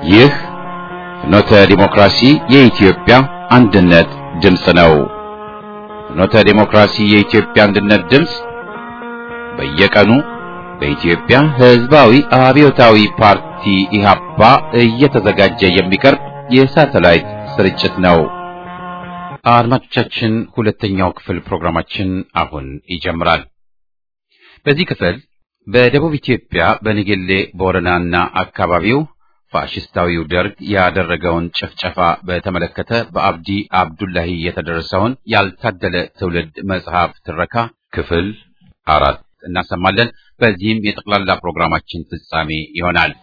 ይህ ፍኖተ ዲሞክራሲ የኢትዮጵያ አንድነት ድምፅ ነው። ፍኖተ ዲሞክራሲ የኢትዮጵያ አንድነት ድምፅ በየቀኑ በኢትዮጵያ ሕዝባዊ አብዮታዊ ፓርቲ ኢህአፓ እየተዘጋጀ የሚቀርብ የሳተላይት ስርጭት ነው። አድማጮቻችን፣ ሁለተኛው ክፍል ፕሮግራማችን አሁን ይጀምራል። በዚህ ክፍል በደቡብ ኢትዮጵያ በነገሌ ቦረናና አካባቢው ፋሽስታዊው ደርግ ያደረገውን ጭፍጨፋ በተመለከተ በአብዲ አብዱላሂ የተደረሰውን ያልታደለ ትውልድ መጽሐፍ ትረካ ክፍል አራት እናሰማለን። በዚህም የጠቅላላ ፕሮግራማችን ፍጻሜ ይሆናል።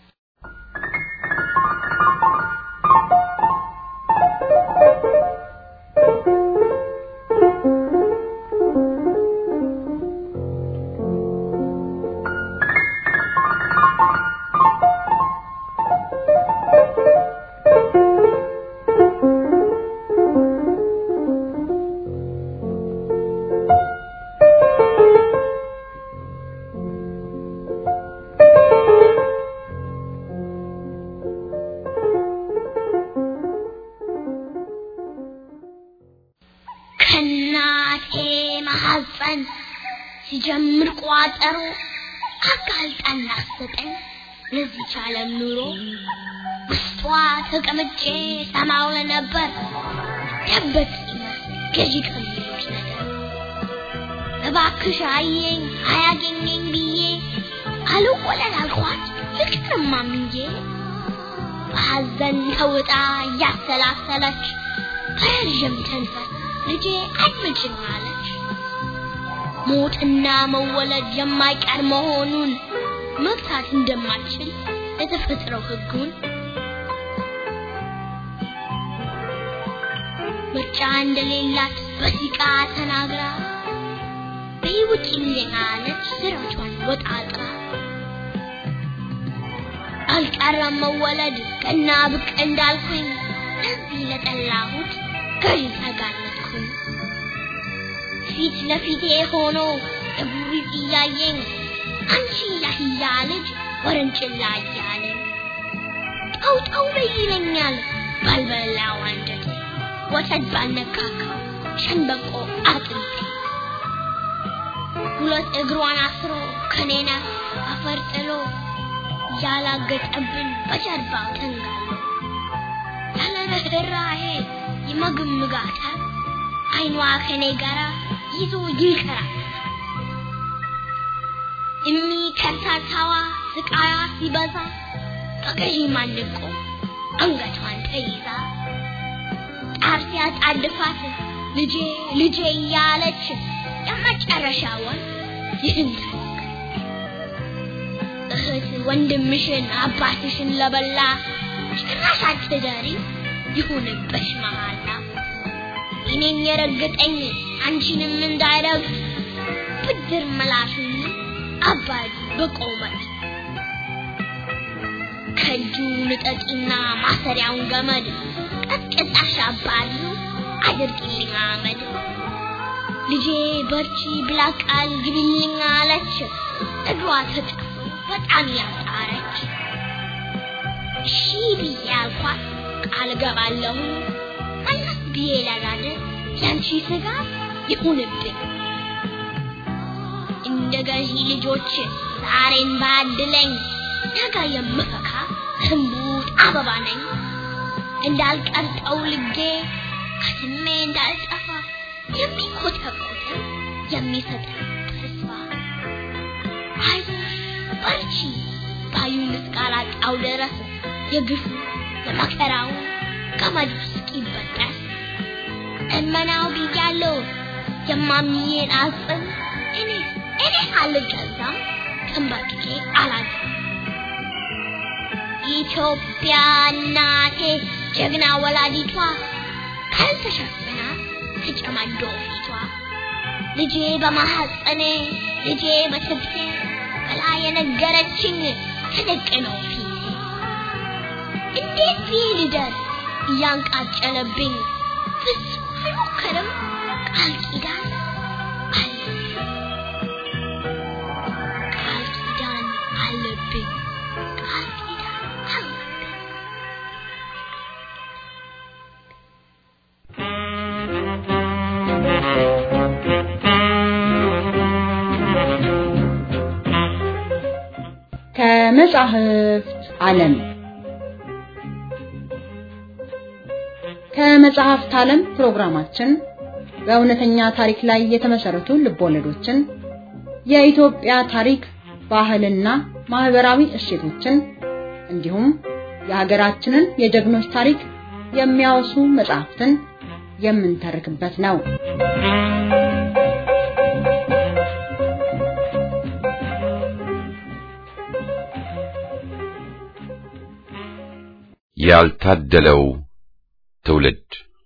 ከእናቴ ማሐፀን ሲጀምር ቋጠሮ አጋልጣና አሰጠኝ ለዚች ዓለም ኑሮ ውስጧ ተቀምጬ ሰማው ለነበር ደበቂ ገዢ ከሚሉት ነገር እባክሽ አየኝ አያገኘኝ ብዬ አልወለድ አልኳት ፍቅርማ ምንዬ በሐዘን ተውጣ እያሰላሰለች በረዥም ተንፈስ ልጄ አድምጭኝ አለች። ሞትና መወለድ የማይቀር መሆኑን መግታት እንደማትችል የተፈጥረው ሕጉን ምርጫ እንደሌላት በሲቃ ተናግራ በሕይወት ይልኝ አለች ስራቿን ወጣጥራ አልቀረም መወለድ ቀና ብቅ እንዳልኩኝ ለዚህ ለጠላሁት ገዢ ተጋለጥኩኝ። ፊት ለፊቴ ሆኖ እብሪት እያየኝ አንቺ ያህያ ልጅ ወረንጭላ እያለኝ ጠው ጠው በይ ይለኛል ባልበላው አንጀቴ ወተት ባልነካካው ሸንበቆ አጥንቴ ሁለት እግሯን አስሮ ከኔና አፈር ጥሎ ያላገጠብን በጀርባው ተንጋሎ ያለ ርኅራኄ ይመግምጋታል አይኗ ከኔ ጋራ ይዞ ይንከራል። እሚ ከርታታዋ ስቃያ ሲበዛ በገዢ ማንቆ አንገቷን ተይዛ ጣር ሲያጣድፋት ልጄ ልጄ እያለች የመጨረሻውን ይህን እህት ወንድምሽን አባትሽን ለበላ ጭራሽ አትደሪ ይሁንብሽ መሃላ እኔን የረገጠኝ አንቺንም እንዳይረግጥ ብድር መላሹን አባይ በቆመት ከእጁ ንጠቂና ማሰሪያውን ገመድ ቀጥቅጣሽ አባሪ አድርጊልኝ አመድ ልጄ በርቺ ብላ ቃል ግቢልኝ አለች እግሯ ተጣ በጣም ያጣረች እሺ ብዬ አልኳት ቃል ገባለሁ መለስ ብዬ ለጋደ ያንቺ ስጋ ይሁንብኝ እንደ ገዢ ልጆች ዛሬን ባድለኝ ነገ የምፈካ ህንቡት አበባ ነኝ እንዳልቀርጠው ልጌ ከስሜ እንዳልጠፋ የሚኮተኮተ የሚሰጥ ተስፋ አይዞሽ በርቺ ባዩን እስካላጣው ድረስ የግፉ የመከራው ገመዱ እስኪበጠስ እመናው ብያለሁ የማምዬን አጽም እኔ እኔ አልገዛም ተንበርክኬ አላዝም። ኢትዮጵያ እናቴ ጀግና ወላዲቷ ካልተሸፍና ተጨማዶ ፊቷ ልጄ በማሐፀኔ ልጄ በትብቴ ብላ የነገረችኝ ተደቅነው ፊቴ እንዴት ብዬ ልደር እያንቃጨለብኝ ፍጹም አይሞከርም ቃል ኪዳን አለብኝ ቃል ኪዳን አለብኝ ቃል ኪዳን አለብኝ ከመጻሕፍት ዓለም ከመጽሐፍት ዓለም ፕሮግራማችን በእውነተኛ ታሪክ ላይ የተመሰረቱ ልቦለዶችን፣ የኢትዮጵያ ታሪክ፣ ባህልና ማህበራዊ እሴቶችን እንዲሁም የሀገራችንን የጀግኖች ታሪክ የሚያወሱ መጽሐፍትን የምንተርክበት ነው። ያልታደለው ትውልድ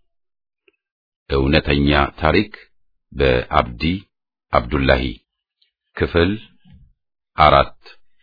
እውነተኛ ታሪክ በአብዲ አብዱላሂ ክፍል አራት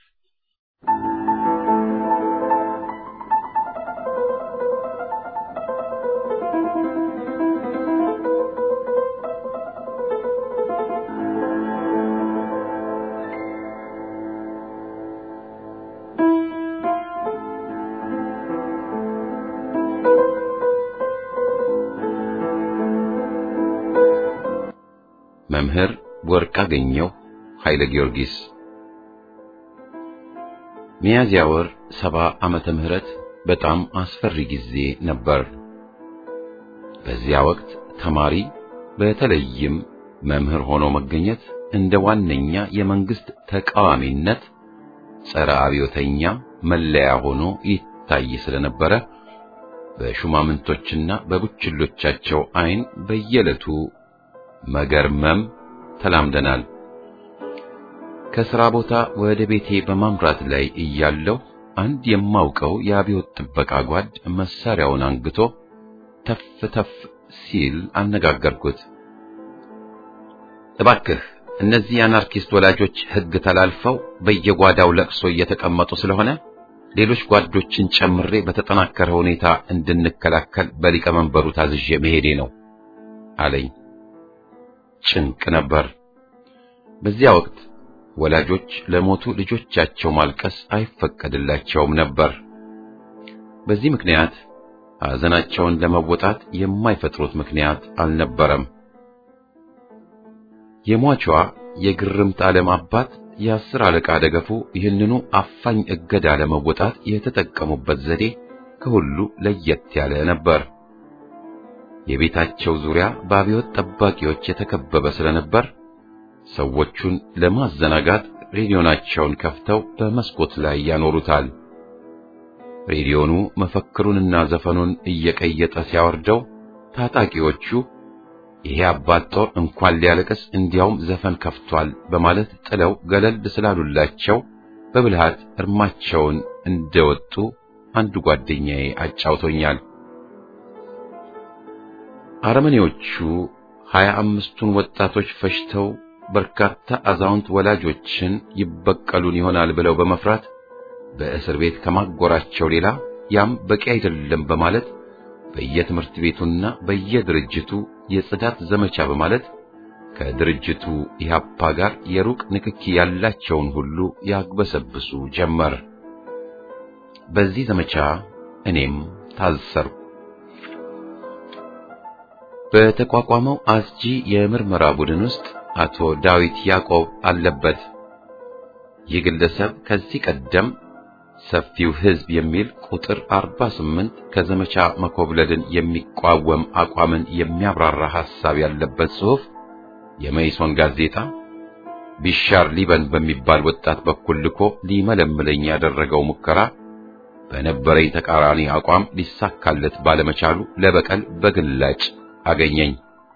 መምህር ወርቅአገኘሁ ኃይለ ጊዮርጊስ ሚያዝያ ወር ሰባ ዓመተ ምህረት በጣም አስፈሪ ጊዜ ነበር። በዚያ ወቅት ተማሪ በተለይም መምህር ሆኖ መገኘት እንደ ዋነኛ የመንግስት ተቃዋሚነት ጸረ አብዮተኛ መለያ ሆኖ ይታይ ስለነበረ በሹማምንቶችና በቡችሎቻቸው ዓይን በየዕለቱ መገርመም ተላምደናል። ከሥራ ቦታ ወደ ቤቴ በማምራት ላይ እያለሁ አንድ የማውቀው የአብዮት ጥበቃ ጓድ መሳሪያውን አንግቶ ተፍ ተፍ ሲል አነጋገርኩት። እባክህ እነዚህ የአናርኪስት ወላጆች ሕግ ተላልፈው በየጓዳው ለቅሶ እየተቀመጡ ስለሆነ ሌሎች ጓዶችን ጨምሬ በተጠናከረ ሁኔታ እንድንከላከል በሊቀመንበሩ ታዝዤ መሄዴ ነው አለኝ። ጭንቅ ነበር። በዚያ ወቅት ወላጆች ለሞቱ ልጆቻቸው ማልቀስ አይፈቀድላቸውም ነበር። በዚህ ምክንያት ሐዘናቸውን ለመወጣት የማይፈጥሩት ምክንያት አልነበረም። የሟቿ የግርምት ዓለም አባት የአስር አለቃ ደገፉ ይህንኑ አፋኝ እገዳ ለመወጣት የተጠቀሙበት ዘዴ ከሁሉ ለየት ያለ ነበር። የቤታቸው ዙሪያ በአብዮት ጠባቂዎች የተከበበ ስለነበር ሰዎቹን ለማዘናጋት ሬዲዮናቸውን ከፍተው በመስኮት ላይ ያኖሩታል። ሬዲዮኑ መፈክሩንና ዘፈኑን እየቀየጠ ሲያወርደው ታጣቂዎቹ ይሄ አባት ጦር እንኳን ሊያለቅስ እንዲያውም ዘፈን ከፍቷል በማለት ጥለው ገለል ስላሉላቸው በብልሃት እርማቸውን እንደወጡ አንዱ ጓደኛዬ አጫውቶኛል። አረመኔዎቹ ሀያ አምስቱን ወጣቶች ፈጅተው በርካታ አዛውንት ወላጆችን ይበቀሉን ይሆናል ብለው በመፍራት በእስር ቤት ከማጎራቸው ሌላ ያም በቂ አይደለም በማለት በየትምህርት ቤቱና በየድርጅቱ የጽዳት ዘመቻ በማለት ከድርጅቱ ኢህአፓ ጋር የሩቅ ንክኪ ያላቸውን ሁሉ ያግበሰብሱ ጀመር። በዚህ ዘመቻ እኔም ታሰርኩ። በተቋቋመው አስጂ የምርመራ ቡድን ውስጥ አቶ ዳዊት ያዕቆብ አለበት። ይህ ግለሰብ ከዚህ ቀደም ሰፊው ሕዝብ የሚል ቁጥር 48 ከዘመቻ መኮብለልን የሚቋወም አቋምን የሚያብራራ ሐሳብ ያለበት ጽሑፍ የመይሶን ጋዜጣ ቢሻር ሊበን በሚባል ወጣት በኩል ልኮ ሊመለምለኝ ያደረገው ሙከራ በነበረኝ ተቃራኒ አቋም ሊሳካለት ባለመቻሉ ለበቀል በግላጭ አገኘኝ።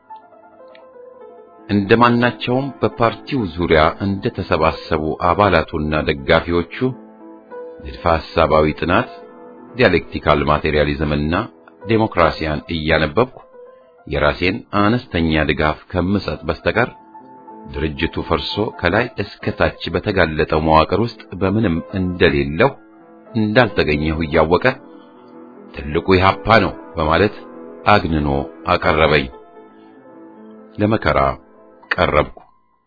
እንደማናቸውም በፓርቲው ዙሪያ እንደተሰባሰቡ አባላቱና ደጋፊዎቹ ንድፈ ሐሳባዊ ጥናት፣ ዲያሌክቲካል ማቴሪያሊዝምና ዴሞክራሲያን እያነበብኩ የራሴን አነስተኛ ድጋፍ ከምሰጥ በስተቀር ድርጅቱ ፈርሶ ከላይ እስከ ታች በተጋለጠው መዋቅር ውስጥ በምንም እንደሌለው እንዳልተገኘሁ እያወቀ ትልቁ ኢህአፓ ነው በማለት አግንኖ አቀረበኝ። ለመከራ ቀረብኩ።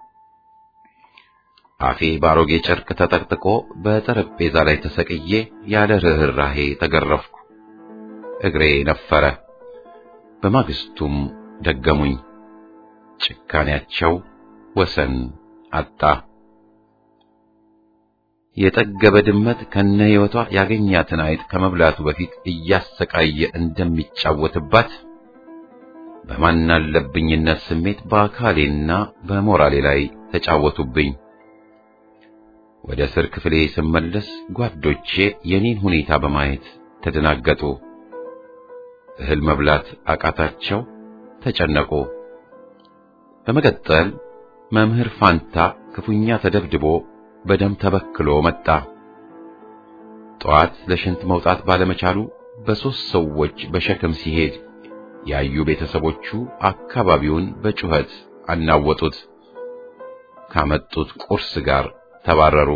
አፌ ባሮጌ ጨርቅ ተጠቅጥቆ በጠረጴዛ ላይ ተሰቅዬ ያለ ርኅራሄ ተገረፍኩ። እግሬ ነፈረ። በማግስቱም ደገሙኝ። ጭካኔያቸው ወሰን አጣ። የጠገበ ድመት ከነ ሕይወቷ ያገኛትን አይጥ ከመብላቱ በፊት እያሰቃየ እንደሚጫወትባት በማናለብኝነት ስሜት በአካሌና በሞራሌ ላይ ተጫወቱብኝ። ወደ እስር ክፍሌ ስመለስ ጓዶቼ የኔን ሁኔታ በማየት ተደናገጡ። እህል መብላት አቃታቸው፣ ተጨነቁ። በመቀጠል መምህር ፋንታ ክፉኛ ተደብድቦ በደም ተበክሎ መጣ። ጠዋት ለሽንት መውጣት ባለመቻሉ በሦስት ሰዎች በሸክም ሲሄድ ያዩ ቤተሰቦቹ አካባቢውን በጩኸት አናወጡት። ካመጡት ቁርስ ጋር ተባረሩ።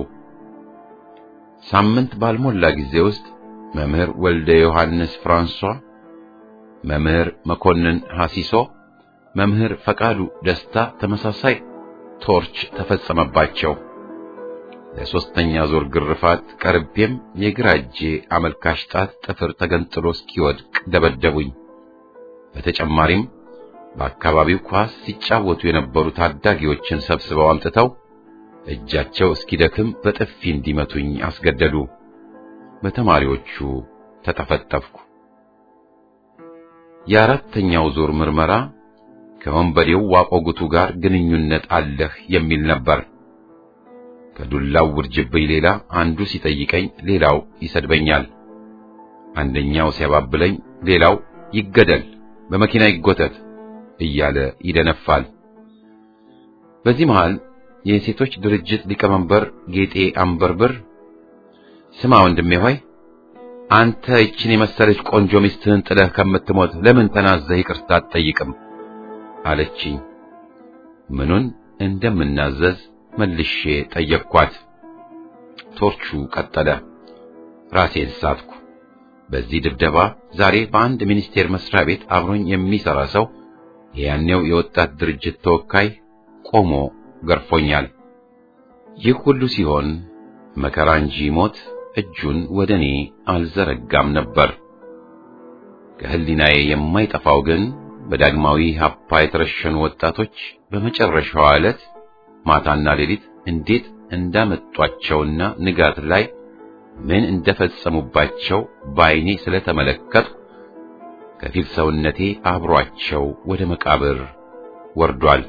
ሳምንት ባልሞላ ጊዜ ውስጥ መምህር ወልደ ዮሐንስ ፍራንሷ፣ መምህር መኮንን ሐሲሶ፣ መምህር ፈቃዱ ደስታ ተመሳሳይ ቶርች ተፈጸመባቸው። ለሶስተኛ ዙር ግርፋት ቀርቤም የግራ እጄ አመልካች ጣት ጥፍር ተገንጥሎ እስኪወድቅ ደበደቡኝ። በተጨማሪም በአካባቢው ኳስ ሲጫወቱ የነበሩ ታዳጊዎችን ሰብስበው አምጥተው እጃቸው እስኪደክም በጥፊ እንዲመቱኝ አስገደዱ። በተማሪዎቹ ተጠፈጠፍኩ። የአራተኛው ዙር ምርመራ ከወንበዴው ዋቆጉቱ ጋር ግንኙነት አለህ የሚል ነበር። ከዱላው ውርጅብኝ ሌላ አንዱ ሲጠይቀኝ ሌላው ይሰድበኛል። አንደኛው ሲያባብለኝ ሌላው ይገደል፣ በመኪና ይጎተት እያለ ይደነፋል። በዚህ መሃል የሴቶች ድርጅት ሊቀመንበር ጌጤ አንበርብር ስማ ወንድሜ ሆይ አንተ ይችን የመሰለች ቆንጆ ሚስትህን ጥለህ ከምትሞት ለምን ተናዘህ ይቅርታ አትጠይቅም? አለችኝ። ምኑን እንደምናዘዝ መልሼ ጠየቅኳት። ቶርቹ ቀጠለ። ራሴን ሳትኩ። በዚህ ድብደባ ዛሬ በአንድ ሚኒስቴር መስሪያ ቤት አብሮኝ የሚሰራ ሰው የያኔው የወጣት ድርጅት ተወካይ ቆሞ ገርፎኛል። ይህ ሁሉ ሲሆን መከራ እንጂ ሞት እጁን ወደ እኔ አልዘረጋም ነበር። ከህሊናዬ የማይጠፋው ግን በዳግማዊ ሀፓ የተረሸኑ ወጣቶች በመጨረሻዋ ዕለት ማታና ሌሊት እንዴት እንዳመጧቸውና ንጋት ላይ ምን እንደፈጸሙባቸው በዓይኔ ስለተመለከትኩ ከፊል ሰውነቴ አብሯቸው ወደ መቃብር ወርዷል።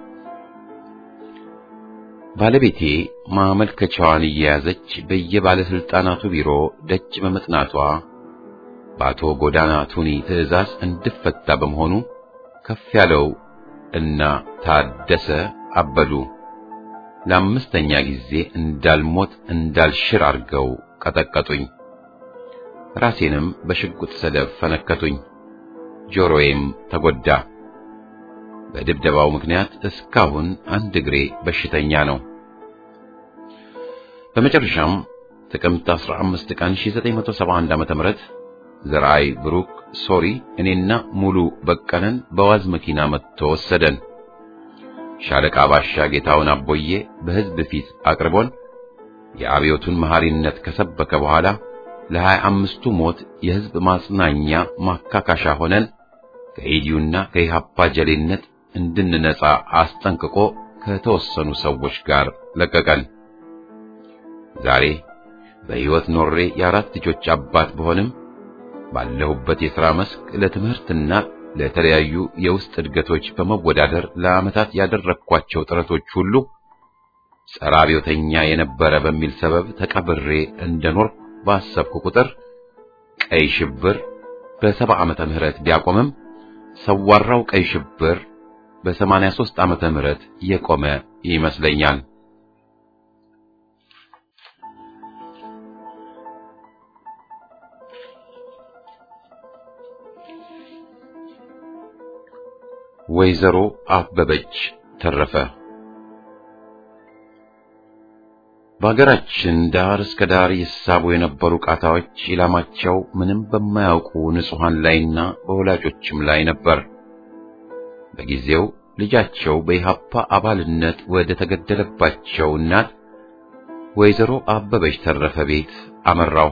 ባለቤቴ ማመልከቻዋን እየያዘች በየባለስልጣናቱ ቢሮ ደጅ በመጥናቷ በአቶ ጎዳና ቱኒ ትዕዛዝ እንድፈታ በመሆኑ ከፍ ያለው እና ታደሰ አበዱ ለአምስተኛ ጊዜ እንዳልሞት እንዳልሽር አድርገው ቀጠቀጡኝ። ራሴንም በሽጉጥ ሰደፍ ፈነከቱኝ። ጆሮዬም ተጎዳ። በድብደባው ምክንያት እስካሁን አንድ እግሬ በሽተኛ ነው። በመጨረሻም ጥቅምት 15 ቀን 1971 ዓ.ም ዘርአይ ብሩክ ሶሪ እኔና ሙሉ በቀለን በዋዝ መኪና መጥቶ ወሰደን። ሻለቃ ባሻ ጌታውን አቦዬ በሕዝብ ፊት አቅርቦን የአብዮቱን መሐሪነት ከሰበከ በኋላ ለሀያ አምስቱ ሞት የሕዝብ ማጽናኛ ማካካሻ ሆነን ከኢዲዩና ከኢሃፓ ጀሌነት እንድንነጻ አስጠንቅቆ ከተወሰኑ ሰዎች ጋር ለቀቀን። ዛሬ በሕይወት ኖሬ የአራት ልጆች አባት በሆንም ባለሁበት የሥራ መስክ ለትምህርትና ለተለያዩ የውስጥ እድገቶች በመወዳደር ለዓመታት ያደረግኳቸው ጥረቶች ሁሉ ጸረ አብዮተኛ የነበረ በሚል ሰበብ ተቀብሬ እንደኖር ባሰብኩ ቁጥር ቀይ ሽብር በሰባ ዓመተ ምህረት ቢያቆምም ሰዋራው ቀይ ሽብር በሰማንያ ሦስት ዓመተ ምህረት የቆመ ይመስለኛል። ወይዘሮ አበበች ተረፈ በሀገራችን ዳር እስከ ዳር ይሳቡ የነበሩ ቃታዎች ኢላማቸው ምንም በማያውቁ ንጹሐን ላይና በወላጆችም ላይ ነበር። በጊዜው ልጃቸው በኢሃፓ አባልነት ወደ ተገደለባቸው እናት ወይዘሮ አበበች ተረፈ ቤት አመራው።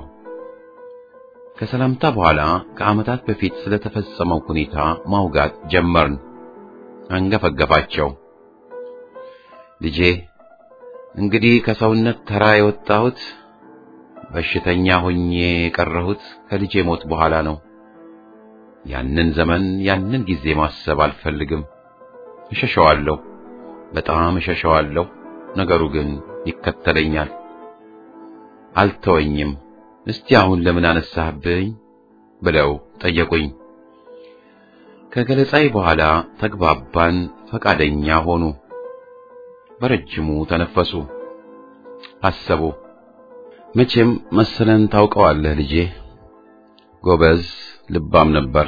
ከሰላምታ በኋላ ከዓመታት በፊት ስለተፈጸመው ሁኔታ ማውጋት ጀመርን። አንገፈገፋቸው። ልጄ እንግዲህ ከሰውነት ተራ የወጣሁት በሽተኛ ሆኜ የቀረሁት ከልጄ ሞት በኋላ ነው። ያንን ዘመን ያንን ጊዜ ማሰብ አልፈልግም። እሸሸዋለሁ፣ በጣም እሸሸዋለሁ። ነገሩ ግን ይከተለኛል፣ አልተወኝም። እስቲ አሁን ለምን አነሳህብኝ ብለው ጠየቁኝ። ከገለጻይ በኋላ ተግባባን፣ ፈቃደኛ ሆኑ። በረጅሙ ተነፈሱ፣ አሰቡ። መቼም መሰለን ታውቀዋለህ ልጄ፣ ጎበዝ ልባም ነበር።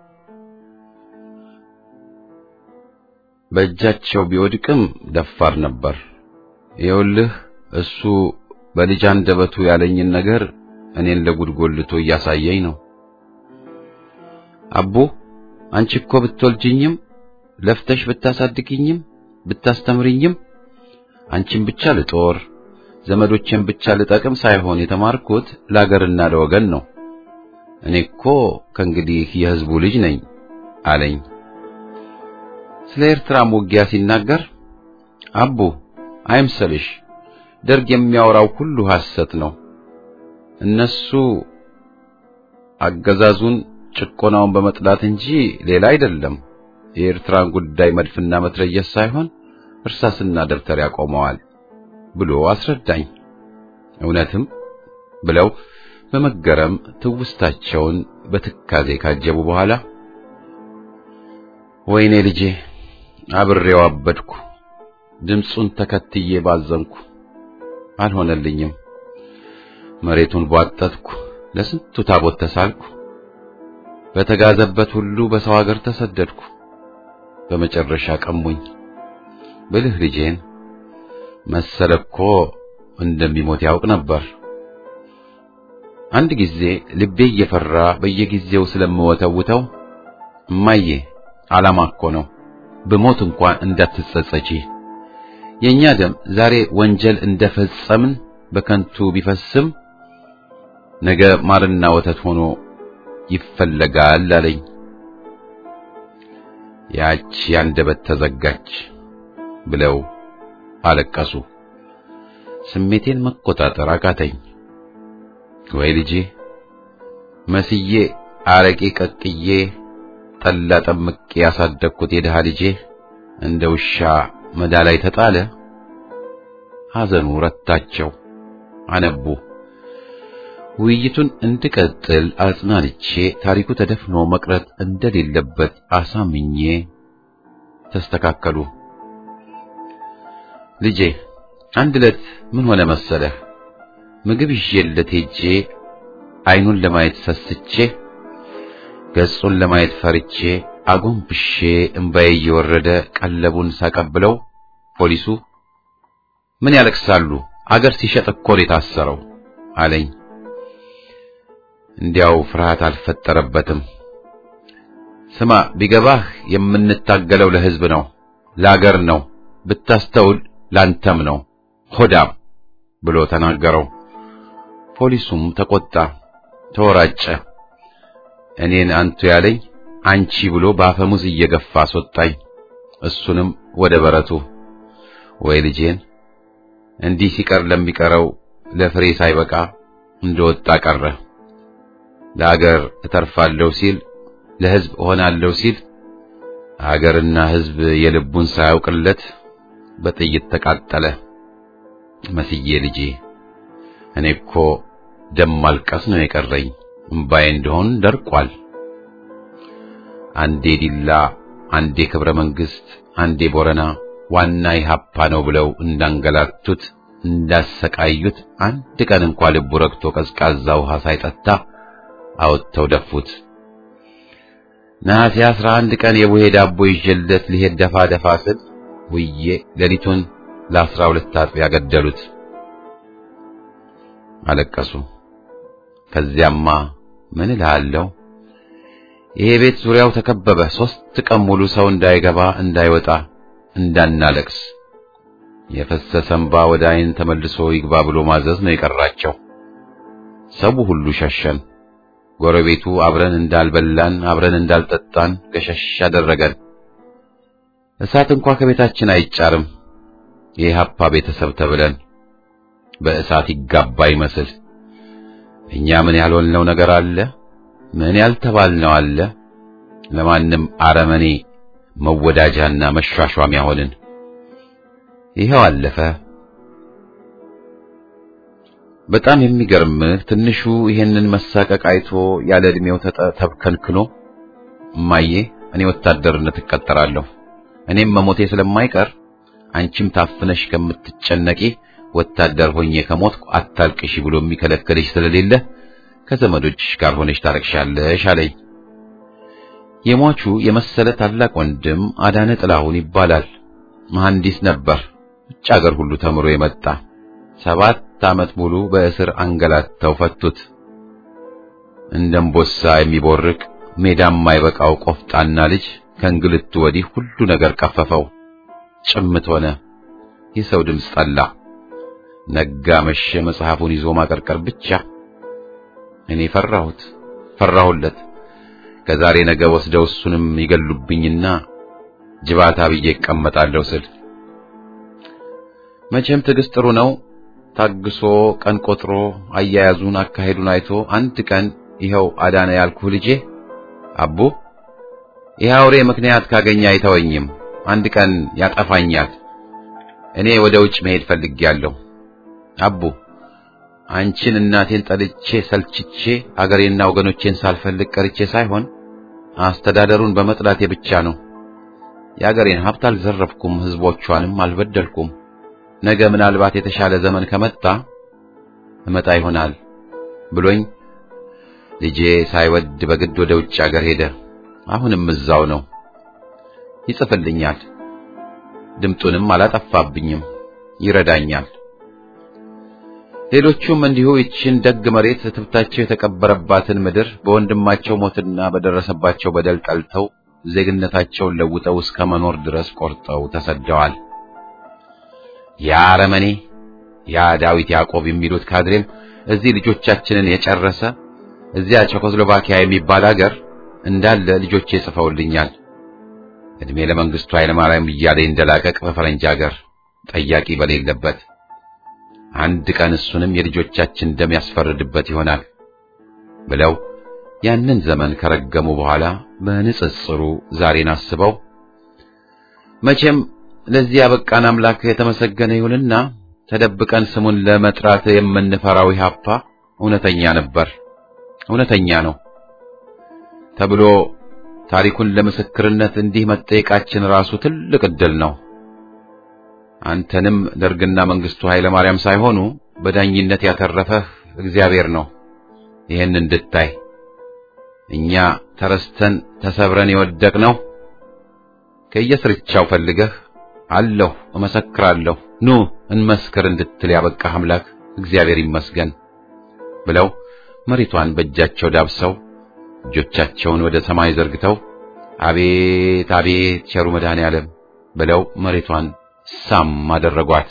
በእጃቸው ቢወድቅም ደፋር ነበር። ይኸውልህ እሱ በልጅ አንደበቱ ያለኝን ነገር እኔን ለጉድጎልቶ እያሳየኝ ነው። አቦ አንቺ እኮ ብትወልጅኝም ለፍተሽ ብታሳድግኝም ብታስተምርኝም አንቺን ብቻ ልጦር ዘመዶቼን ብቻ ልጠቅም ሳይሆን የተማርኩት ለአገርና ለወገን ነው። እኔ እኮ ከእንግዲህ የሕዝቡ ልጅ ነኝ አለኝ። ስለ ኤርትራም ውጊያ ሲናገር አቡ አይምሰልሽ፣ ደርግ የሚያወራው ሁሉ ሐሰት ነው። እነሱ አገዛዙን ጭቆናውን በመጥላት እንጂ ሌላ አይደለም። የኤርትራን ጉዳይ መድፍና መትረየስ ሳይሆን እርሳስና ደብተር ያቆመዋል ብሎ አስረዳኝ። እውነትም ብለው በመገረም ትውስታቸውን በትካዜ ካጀቡ በኋላ ወይኔ ልጄ አብሬው አበድኩ፣ ድምፁን ተከትዬ ባዘንኩ፣ አልሆነልኝም። መሬቱን ቧጠጥኩ፣ ለስንቱ ታቦት ተሳልኩ፣ በተጋዘበት ሁሉ በሰው ሀገር ተሰደድኩ። በመጨረሻ ቀሙኝ። ብልህ ልጄን መሰለ እኮ እንደሚሞት ያውቅ ነበር። አንድ ጊዜ ልቤ እየፈራ በየጊዜው ስለምወተውተው እማዬ ዓላማ እኮ ነው፣ ብሞት እንኳን እንዳትጸጸቺ። የእኛ ደም ዛሬ ወንጀል እንደፈጸምን በከንቱ ቢፈስም ነገ ማርና ወተት ሆኖ ይፈለጋል አለኝ። ያች ያንደበት ተዘጋች ብለው አለቀሱ። ስሜቴን መቆጣጠር አቃተኝ። ወይ ልጄ መስዬ አረቄ ቀቅዬ ጠላ ጠምቄ ያሳደግኩት የድሃ ልጄ እንደ ውሻ መዳ ላይ ተጣለ። ሐዘኑ ረታቸው፣ አነቡ። ውይይቱን እንድቀጥል አጽናንቼ ታሪኩ ተደፍኖ መቅረት እንደሌለበት አሳምኜ ተስተካከሉ። ልጄ አንድ ዕለት ምን ሆነ መሰለህ? ምግብ ይዤለት ሄጄ አይኑን ለማየት ሰስቼ ገጹን ለማየት ፈርቼ አጎንብሼ እምባዬ እየወረደ ቀለቡን ሳቀብለው ፖሊሱ ምን ያለቅሳሉ? አገር ሲሸጥ እኮ ነው የታሰረው አለኝ። እንዲያው ፍርሃት አልፈጠረበትም። ስማ ቢገባህ የምንታገለው ለሕዝብ ነው፣ ለአገር ነው፣ ብታስተውል ላንተም ነው ሆዳም ብሎ ተናገረው። ፖሊሱም ተቆጣ፣ ተወራጨ። እኔን አንቱ ያለኝ አንቺ ብሎ በአፈሙዝ እየገፋ አስወጣኝ። እሱንም ወደ በረቱ። ወይ ልጄን እንዲህ ሲቀር ለሚቀረው ለፍሬ ሳይበቃ እንደወጣ ቀረ። ለአገር እተርፋለሁ ሲል ለሕዝብ እሆናለሁ ሲል አገርና ሕዝብ የልቡን ሳያውቅለት በጥይት ተቃጠለ። መስዬ ልጄ እኔ እኮ ደም ማልቀስ ነው የቀረኝ፣ እምባዬ እንደሆን ደርቋል። አንዴ ዲላ፣ አንዴ ክብረ መንግስት፣ አንዴ ቦረና ዋና ኢህአፓ ነው ብለው እንዳንገላቱት እንዳሰቃዩት አንድ ቀን እንኳ ልቡ ረግቶ ቀዝቃዛ ውሃ ሳይጠጣ አወጥተው ደፉት። ነሐሴ አስራ አንድ ቀን የቡሄ ዳቦ ይዤለት ሊሄድ ደፋ ደፋ ስል ውዬ ሌሊቱን ለአስራ ሁለት አጥቢያ ገደሉት። አለቀሱ። ከዚያማ ምን እልሃለሁ፣ ይሄ ቤት ዙሪያው ተከበበ። ሦስት ቀን ሙሉ ሰው እንዳይገባ እንዳይወጣ እንዳናለቅስ የፈሰሰ እንባ ወደ ዓይን ተመልሶ ይግባ ብሎ ማዘዝ ነው የቀራቸው። ሰው ሁሉ ሸሸን። ጎረቤቱ አብረን እንዳልበላን አብረን እንዳልጠጣን ገሸሽ አደረገን። እሳት እንኳ ከቤታችን አይጫርም። የኢህአፓ ቤተሰብ ተብለን በእሳት ይጋባ ይመስል እኛ ምን ያልሆንነው ነገር አለ? ምን ያልተባልነው አለ? ለማንም አረመኔ መወዳጃና መሿሿሚያ ሆንን። ይኸው አለፈ። በጣም የሚገርምህ ትንሹ ይሄንን መሳቀቅ አይቶ ያለ ዕድሜው ተብከልክሎ እማዬ እኔ ወታደርነት እቀጠራለሁ፣ እኔም መሞቴ ስለማይቀር አንቺም ታፍነሽ ከምትጨነቂ ወታደር ሆኜ ከሞትኩ አታልቅሽ ብሎ የሚከለክልሽ ስለሌለ ከዘመዶችሽ ጋር ሆነሽ ታረቅሻለሽ አለኝ። የሟቹ የመሰለ ታላቅ ወንድም አዳነ ጥላሁን ይባላል። መሐንዲስ ነበር። ውጭ አገር ሁሉ ተምሮ የመጣ ሰባት ዓመት ሙሉ በእስር አንገላተው ፈቱት። እንደምቦሳ የሚቦርቅ ሜዳም የማይበቃው ቆፍጣና ልጅ ከእንግልቱ ወዲህ ሁሉ ነገር ቀፈፈው። ጭምት ሆነ። የሰው ድምፅ ጠላ። ነጋ መሸ፣ መጽሐፉን ይዞ ማቀርቀር ብቻ። እኔ ፈራሁት፣ ፈራሁለት። ከዛሬ ነገ ወስደው እሱንም ይገሉብኝና ጅባታ ብዬ እቀመጣለሁ ስል መቼም ትዕግስት ጥሩ ነው። ታግሶ ቀን ቆጥሮ አያያዙን አካሄዱን አይቶ አንድ ቀን ይኸው አዳነ ያልኩህ ልጄ አቡ ይህ አውሬ ምክንያት ካገኘ አይተወኝም፣ አንድ ቀን ያጠፋኛል። እኔ ወደ ውጭ መሄድ ፈልጌያለሁ። አቡ አንቺን እናቴን ጠልቼ ሰልችቼ አገሬና ወገኖቼን ሳልፈልግ ቀርቼ ሳይሆን አስተዳደሩን በመጥላቴ ብቻ ነው። የአገሬን ሀብት አልዘረፍኩም፣ ህዝቦቿንም አልበደልኩም። ነገ ምናልባት የተሻለ ዘመን ከመጣ እመጣ ይሆናል ብሎኝ ልጄ ሳይወድ በግድ ወደ ውጭ አገር ሄደ። አሁንም እዛው ነው። ይጽፍልኛል፣ ድምጡንም አላጠፋብኝም፣ ይረዳኛል። ሌሎቹም እንዲሁ ይችን ደግ መሬት ትብታቸው የተቀበረባትን ምድር በወንድማቸው ሞትና በደረሰባቸው በደል ጠልተው ዜግነታቸውን ለውጠው እስከ መኖር ድረስ ቆርጠው ተሰደዋል። ያ አረመኔ ያ ዳዊት ያዕቆብ የሚሉት ካድሬም እዚህ ልጆቻችንን የጨረሰ እዚያ ቼኮስሎቫኪያ የሚባል አገር እንዳለ ልጆቼ ጽፈውልኛል። እድሜ ለመንግስቱ ኃይለማርያም እያለ እንደላቀቅ በፈረንጅ አገር ጠያቂ በሌለበት አንድ ቀን እሱንም የልጆቻችን ደም ያስፈርድበት ይሆናል ብለው ያንን ዘመን ከረገሙ በኋላ በንጽጽሩ ዛሬን አስበው መቼም ለዚህ ያበቃን አምላክ የተመሰገነ ይሁንና ተደብቀን ስሙን ለመጥራት የምንፈራው ኢህአፓ እውነተኛ ነበር፣ እውነተኛ ነው ተብሎ ታሪኩን ለምስክርነት እንዲህ መጠየቃችን ራሱ ትልቅ ዕድል ነው። አንተንም ደርግና መንግስቱ ኃይለ ማርያም ሳይሆኑ በዳኝነት ያተረፈህ እግዚአብሔር ነው። ይህን እንድታይ እኛ ተረስተን ተሰብረን የወደቅነው ከየስርቻው ፈልገህ አለሁ እመሰክራለሁ ኑ እንመስክር እንድትል ያበቃህ አምላክ እግዚአብሔር ይመስገን ብለው መሬቷን በእጃቸው ዳብሰው እጆቻቸውን ወደ ሰማይ ዘርግተው አቤት አቤት ቸሩ መድኃኔ ዓለም ብለው መሬቷን ሳም አደረጓት።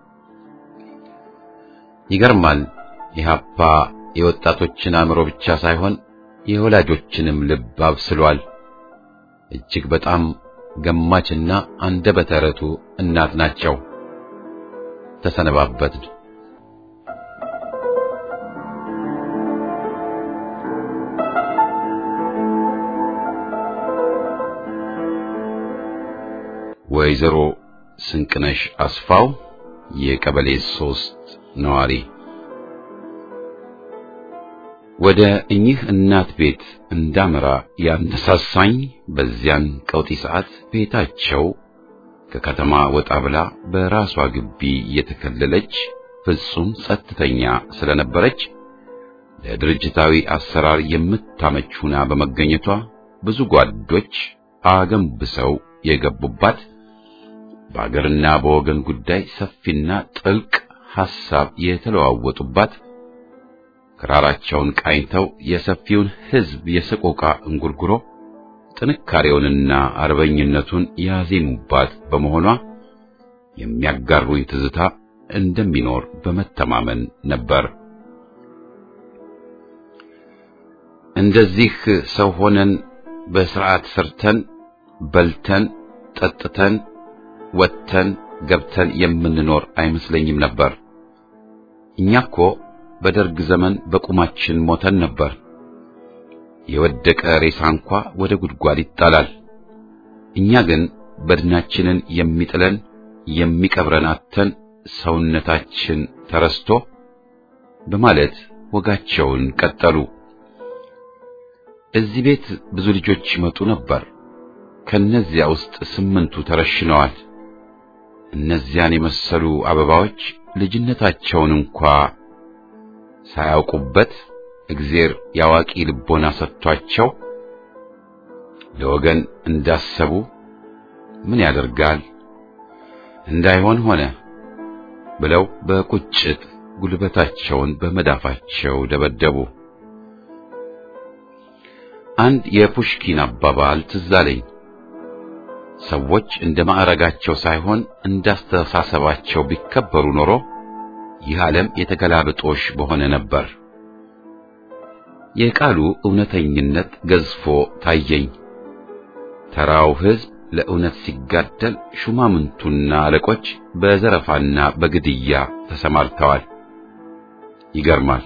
ይገርማል። ኢህአፓ የወጣቶችን አእምሮ ብቻ ሳይሆን የወላጆችንም ልብ አብስሏል። እጅግ በጣም ገማችና አንደበተ ርቱዕ እናት ናቸው። ተሰነባበትን። ወይዘሮ ስንቅነሽ አስፋው የቀበሌ ሶስት ነዋሪ ወደ እኚህ እናት ቤት እንዳመራ ያነሳሳኝ በዚያን ቀውጢ ሰዓት ቤታቸው ከከተማ ወጣ ብላ በራሷ ግቢ የተከለለች ፍጹም ጸጥተኛ ስለነበረች ለድርጅታዊ አሰራር የምታመች ሁና በመገኘቷ ብዙ ጓዶች አገንብሰው የገቡባት በአገርና በወገን ጉዳይ ሰፊና ጥልቅ ሐሳብ የተለዋወጡባት ክራራቸውን ቃኝተው የሰፊውን ሕዝብ የሰቆቃ እንጉርጉሮ ጥንካሬውንና አርበኝነቱን ያዜሙባት በመሆኗ የሚያጋሩኝ ትዝታ እንደሚኖር በመተማመን ነበር። እንደዚህ ሰው ሆነን በስርዓት ሰርተን በልተን ጠጥተን ወጥተን ገብተን የምንኖር አይመስለኝም ነበር። እኛ እኮ በደርግ ዘመን በቁማችን ሞተን ነበር። የወደቀ ሬሳ እንኳ ወደ ጉድጓድ ይጣላል። እኛ ግን በድናችንን የሚጥለን የሚቀብረን አተን ሰውነታችን ተረስቶ በማለት ወጋቸውን ቀጠሉ። እዚህ ቤት ብዙ ልጆች ይመጡ ነበር። ከነዚያ ውስጥ ስምንቱ ተረሽነዋል። እነዚያን የመሰሉ አበባዎች ልጅነታቸውን እንኳ ሳያውቁበት እግዜር ያዋቂ ልቦና ሰጥቷቸው ለወገን እንዳሰቡ ምን ያደርጋል እንዳይሆን ሆነ ብለው በቁጭት ጉልበታቸውን በመዳፋቸው ደበደቡ። አንድ የፑሽኪን አባባል ትዝ አለኝ። ሰዎች እንደ ማዕረጋቸው ሳይሆን እንዳስተሳሰባቸው ቢከበሩ ኖሮ ይህ ዓለም የተገላብጦሽ በሆነ ነበር። የቃሉ እውነተኝነት ገዝፎ ታየኝ። ተራው ሕዝብ ለእውነት ሲጋደል፣ ሹማምንቱና አለቆች በዘረፋና በግድያ ተሰማርተዋል። ይገርማል።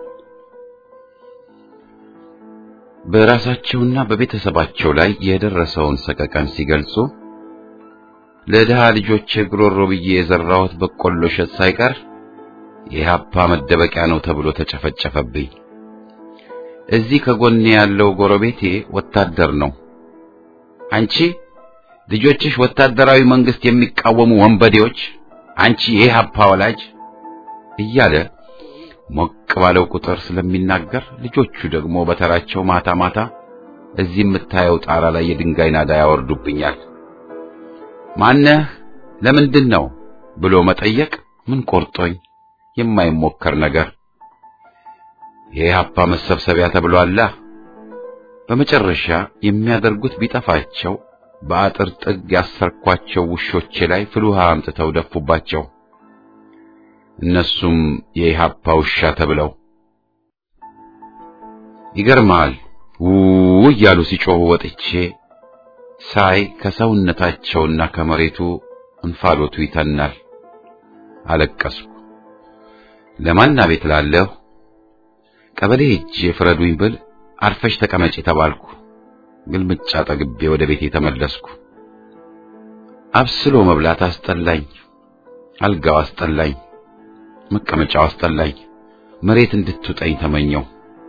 በራሳቸውና በቤተሰባቸው ላይ የደረሰውን ሰቀቀን ሲገልጹ ለድሃ ልጆች ጉሮሮ ብዬ የዘራሁት በቆሎ እሸት ሳይቀር የኢህአፓ መደበቂያ ነው ተብሎ ተጨፈጨፈብኝ። እዚህ ከጎኔ ያለው ጎረቤቴ ወታደር ነው። አንቺ ልጆችሽ ወታደራዊ መንግስት የሚቃወሙ ወንበዴዎች፣ አንቺ የኢህአፓ ወላጅ እያለ ሞቅ ባለው ቁጥር ስለሚናገር ልጆቹ ደግሞ በተራቸው ማታ ማታ እዚህ የምታየው ጣራ ላይ የድንጋይ ናዳ ያወርዱብኛል። ማነህ? ለምንድን ነው ብሎ መጠየቅ ምን ቆርጦኝ የማይሞከር ነገር የኢህአፓ መሰብሰቢያ ተብሏላ። በመጨረሻ የሚያደርጉት ቢጠፋቸው በአጥር ጥግ ያሰርኳቸው ውሾቼ ላይ ፍል ውሃ አምጥተው ደፉባቸው። እነሱም የኢህአፓ ውሻ ተብለው ይገርማል። ው እያሉ ሲጮሁ ወጥቼ ሳይ ከሰውነታቸውና ከመሬቱ እንፋሎቱ ይተናል። አለቀስኩ። ለማን አቤት ላለሁ ቀበሌ ሄጄ ፍረዱኝ ብል አርፈሽ ተቀመጪ ተባልኩ። ግልምጫ ጠግቤ ወደ ቤቴ ተመለስኩ። አብስሎ መብላት አስጠላኝ። አልጋው አስጠላኝ። መቀመጫው አስጠላኝ። መሬት እንድትውጠኝ ተመኘው።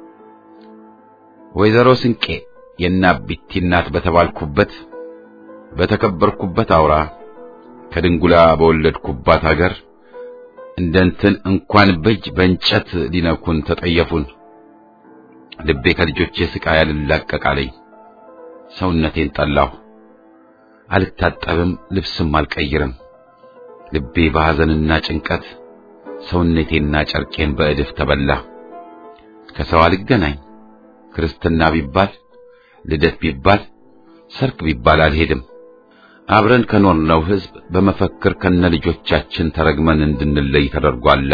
ወይዘሮ ስንቄ የናቢቲ እናት በተባልኩበት በተከበርኩበት አውራ ከድንጉላ በወለድኩባት አገር እንደንትን እንኳን በእጅ በእንጨት ሊነኩን ተጠየፉን። ልቤ ከልጆቼ ስቃይ አልላቀቃለኝ። ሰውነቴን ጠላሁ። አልታጠብም፣ ልብስም አልቀይርም። ልቤ በሐዘንና ጭንቀት ሰውነቴና ጨርቄን በእድፍ ተበላ። ከሰው አልገናኝ። ክርስትና ቢባል ልደት ቢባል ሰርግ ቢባል አልሄድም። አብረን ከኖርነው ሕዝብ በመፈክር ከነ ልጆቻችን ተረግመን እንድንለይ ተደርጓላ።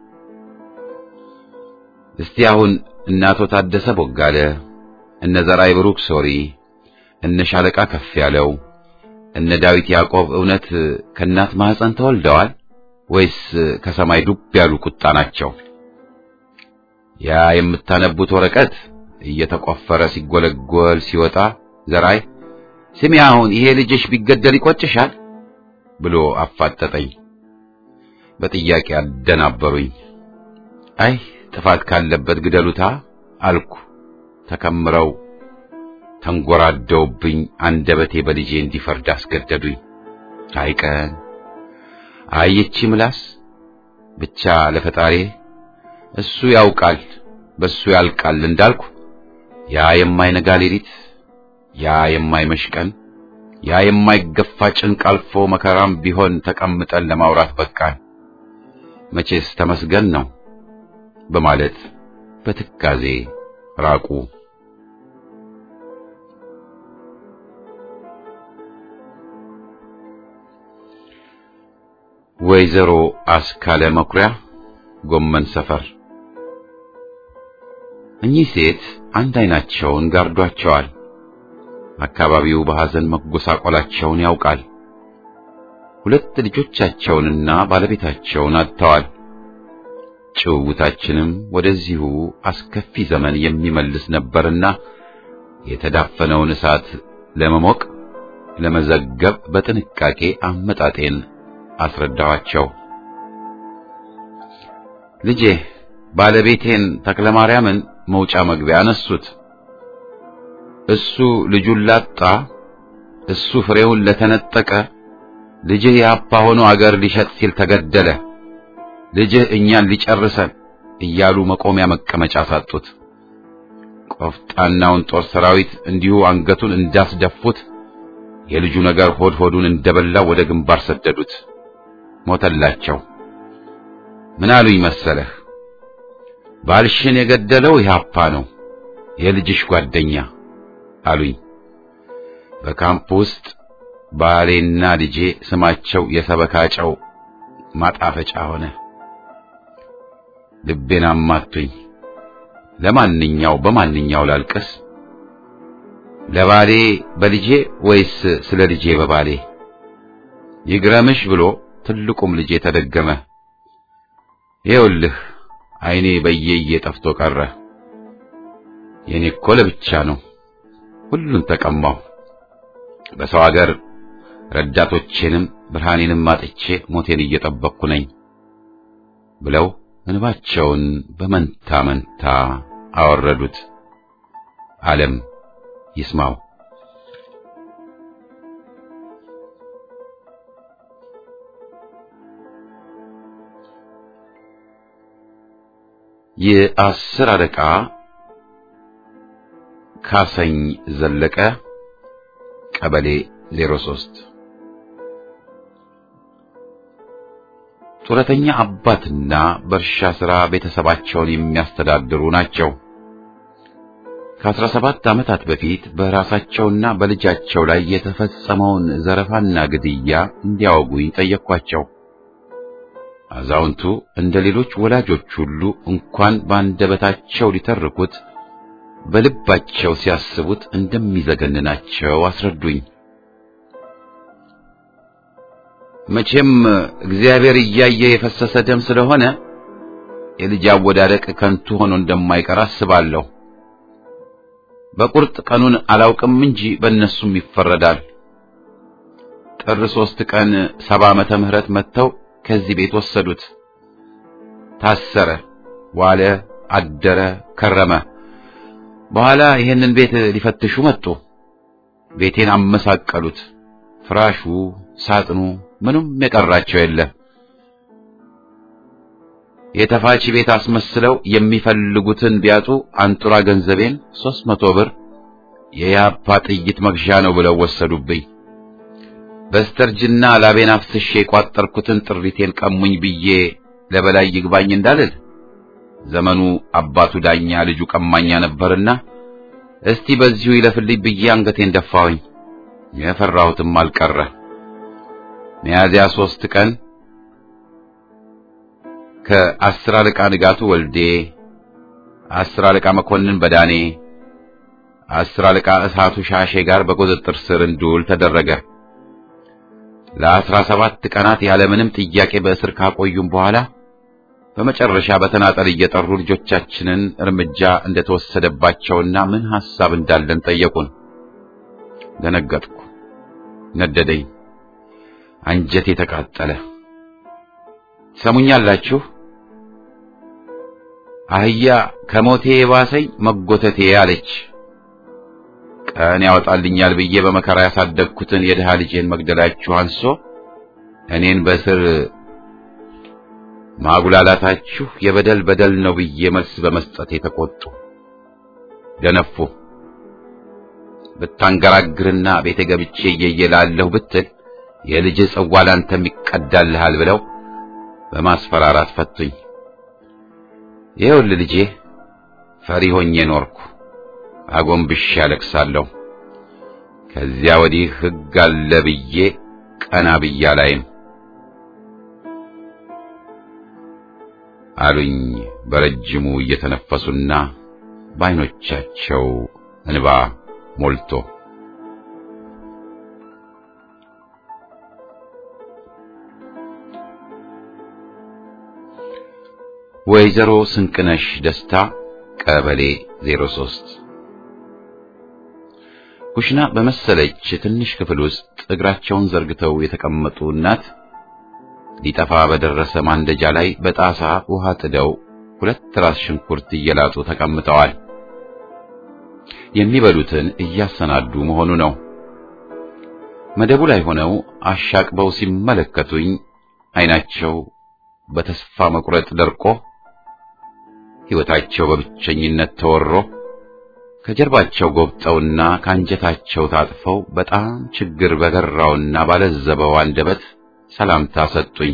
እስቲ አሁን እነ አቶ ታደሰ ቦጋለ፣ እነ ዘራይ ብሩክ ሶሪ፣ እነ ሻለቃ ከፍ ያለው፣ እነ ዳዊት ያዕቆብ እውነት ከእናት ማህፀን ተወልደዋል ወይስ ከሰማይ ዱብ ያሉ ቁጣ ናቸው? ያ የምታነቡት ወረቀት እየተቆፈረ ሲጎለጎል ሲወጣ ዘራይ ስሚ አሁን ይሄ ልጅሽ ቢገደል ይቆጭሻል ብሎ አፋጠጠኝ። በጥያቄ አደናበሩኝ። አይ ጥፋት ካለበት ግደሉታ አልኩ። ተከምረው ተንጎራደውብኝ አንደበቴ በልጄ እንዲፈርድ አስገደዱኝ። አይቀን አይቺ ምላስ ብቻ ለፈጣሪ እሱ ያውቃል በሱ ያልቃል እንዳልኩ ያ የማይነጋ ሌሊት ያ የማይመሽ ቀን ያ የማይገፋ ጭንቅ አልፎ መከራም ቢሆን ተቀምጠን ለማውራት በቃን። መቼስ ተመስገን ነው በማለት በትካዜ ራቁ። ወይዘሮ አስካለ መኩሪያ ጎመን ሰፈር። እኚህ ሴት አንድ አይናቸውን ጋርዷቸዋል። አካባቢው በሐዘን መጎሳቆላቸውን ያውቃል። ሁለት ልጆቻቸውንና ባለቤታቸውን አጥተዋል። ጭውውታችንም ወደዚሁ አስከፊ ዘመን የሚመልስ ነበርና የተዳፈነውን እሳት ለመሞቅ ለመዘገብ በጥንቃቄ አመጣጤን አስረዳኋቸው። ልጄ ባለቤቴን ተክለማርያምን መውጫ መግቢያ አነሱት። እሱ ልጁን ላጣ፣ እሱ ፍሬውን ለተነጠቀ፣ ልጅህ የአባ ሆኖ አገር ሊሸጥ ሲል ተገደለ፣ ልጅህ እኛን ሊጨርሰን እያሉ መቆሚያ መቀመጫ ሳጡት። ቆፍጣናውን ጦር ሰራዊት እንዲሁ አንገቱን እንዳስደፉት የልጁ ነገር ሆድ ሆዱን እንደበላው ወደ ግንባር ሰደዱት። ሞተላቸው። ምን አሉኝ መሰለህ? ባልሽን የገደለው ኢህአፓ ነው፣ የልጅሽ ጓደኛ አሉኝ። በካምፕ ውስጥ ባሌና ልጄ ስማቸው የሰበካጨው ማጣፈጫ ሆነ። ልቤን አማቱኝ። ለማንኛው በማንኛው ላልቅስ? ለባሌ በልጄ ወይስ ስለ ልጄ በባሌ? ይግረምሽ ብሎ ትልቁም ልጄ ተደገመ። ይኸውልህ ዓይኔ በየየ ጠፍቶ ቀረ። የኔ እኮ ለብቻ ነው። ሁሉን ተቀማሁ። በሰው አገር ረዳቶቼንም ብርሃኔንም አጥቼ ሞቴን እየጠበቅኩ ነኝ ብለው እንባቸውን በመንታ መንታ አወረዱት። ዓለም ይስማው። የአስር አለቃ ካሰኝ ዘለቀ ቀበሌ 03 ጡረተኛ አባትና በእርሻ ሥራ ቤተሰባቸውን የሚያስተዳድሩ ናቸው። ከአስራ ሰባት ዓመታት በፊት በራሳቸውና በልጃቸው ላይ የተፈጸመውን ዘረፋና ግድያ እንዲያወጉኝ ጠየቅኳቸው። አዛውንቱ እንደ ሌሎች ወላጆች ሁሉ እንኳን በአንደበታቸው ሊተርኩት በልባቸው ሲያስቡት እንደሚዘገንናቸው አስረዱኝ። መቼም እግዚአብሔር እያየ የፈሰሰ ደም ስለሆነ የልጅ አወዳደቅ ከንቱ ሆኖ እንደማይቀር አስባለሁ። በቁርጥ ቀኑን አላውቅም እንጂ በእነሱም ይፈረዳል። ጥር ሶስት ቀን ሰባ ዓመተ ምህረት መጥተው ከዚህ ቤት ወሰዱት። ታሰረ፣ ዋለ፣ አደረ፣ ከረመ። በኋላ ይሄንን ቤት ሊፈትሹ መጡ። ቤቴን አመሳቀሉት። ፍራሹ፣ ሳጥኑ፣ ምንም የቀራቸው የለም። የተፋች ቤት አስመስለው የሚፈልጉትን ቢያጡ አንጡራ ገንዘቤን ሦስት መቶ ብር የያፓ ጥይት መግዣ ነው ብለው ወሰዱብኝ። በስተርጅና ላቤን አፍስሼ የቋጠርኩትን ጥሪቴን ቀሙኝ ብዬ ለበላይ ይግባኝ እንዳልል ዘመኑ አባቱ ዳኛ ልጁ ቀማኛ ነበርና እስቲ በዚሁ ይለፍልኝ ብዬ አንገቴን ደፋሁኝ። የፈራሁትም አልቀረ። ሚያዝያ ሦስት ቀን ከአስር አለቃ ንጋቱ ወልዴ፣ አስር አለቃ መኮንን በዳኔ፣ አስር አለቃ እሳቱ ሻሼ ጋር በቁጥጥር ስር እንድውል ተደረገ። ለአስራ ሰባት ቀናት ያለምንም ጥያቄ በእስር ካቆዩም በኋላ በመጨረሻ በተናጠል እየጠሩ ልጆቻችንን እርምጃ እንደተወሰደባቸውና ምን ሐሳብ እንዳለን ጠየቁን። ደነገጥኩ፣ ነደደኝ፣ አንጀቴ ተቃጠለ። ሰሙኛላችሁ? አህያ ከሞቴ የባሰኝ መጎተቴ አለች። ቀን ያወጣልኛል ብዬ በመከራ ያሳደግኩትን የድሃ ልጄን መግደላችሁ አንሶ እኔን በስር ማጉላላታችሁ የበደል በደል ነው ብዬ መልስ በመስጠት የተቆጡ ደነፉ። ብታንገራግርና ቤተ ገብቼ እየየላለሁ ብትል የልጅ ጽዋ ላንተም ይቀዳልሃል ብለው በማስፈራራት ፈቱኝ። ይኸውልህ ልጄ ፈሪ ሆኜ ኖርኩ። አጎንብሼ ያለቅሳለሁ። ከዚያ ወዲህ ሕግ አለ ብዬ ቀና ብዬ አላይም አሉኝ በረጅሙ እየተነፈሱና በዓይኖቻቸው እንባ ሞልቶ። ወይዘሮ ስንቅነሽ ደስታ ቀበሌ 03 ኩሽና በመሰለች ትንሽ ክፍል ውስጥ እግራቸውን ዘርግተው የተቀመጡ እናት ሊጠፋ በደረሰ ማንደጃ ላይ በጣሳ ውሃ ጥደው ሁለት ራስ ሽንኩርት እየላጡ ተቀምጠዋል። የሚበሉትን እያሰናዱ መሆኑ ነው። መደቡ ላይ ሆነው አሻቅበው ሲመለከቱኝ ዓይናቸው በተስፋ መቁረጥ ደርቆ ሕይወታቸው በብቸኝነት ተወሮ ከጀርባቸው ጎብጠውና ከአንጀታቸው ታጥፈው በጣም ችግር በገራውና ባለዘበው አንደበት ሰላምታ ሰጡኝ።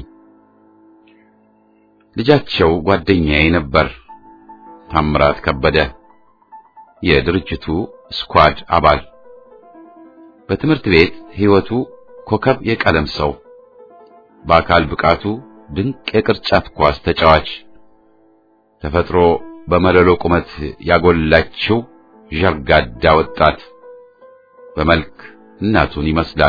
ልጃቸው ጓደኛዬ ነበር፣ ታምራት ከበደ የድርጅቱ ስኳድ አባል፣ በትምህርት ቤት ሕይወቱ ኮከብ የቀለም ሰው፣ በአካል ብቃቱ ድንቅ የቅርጫት ኳስ ተጫዋች፣ ተፈጥሮ በመለሎ ቁመት ያጎላችው ዠርጋዳ ወጣት፣ በመልክ እናቱን ይመስላል።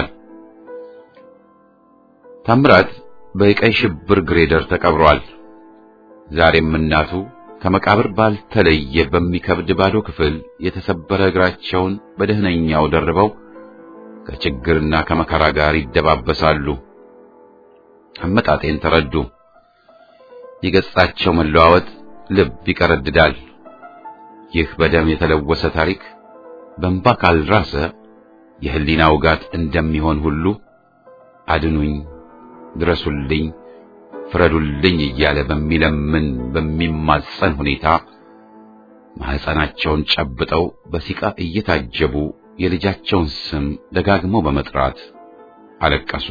ታምራት በቀይ ሽብር ግሬደር ተቀብሯል። ዛሬም እናቱ ከመቃብር ባልተለየ በሚከብድ ባዶ ክፍል የተሰበረ እግራቸውን በደህነኛው ደርበው ከችግርና ከመከራ ጋር ይደባበሳሉ። አመጣጤን ተረዱ። የገጻቸው መለዋወጥ ልብ ይቀረድዳል። ይህ በደም የተለወሰ ታሪክ በእንባ ካልራሰ የህሊና ውጋት እንደሚሆን ሁሉ አድኑኝ፣ ድረሱልኝ፣ ፍረዱልኝ እያለ በሚለምን በሚማጸን ሁኔታ ማህፀናቸውን ጨብጠው በሲቃ እየታጀቡ የልጃቸውን ስም ደጋግመው በመጥራት አለቀሱ።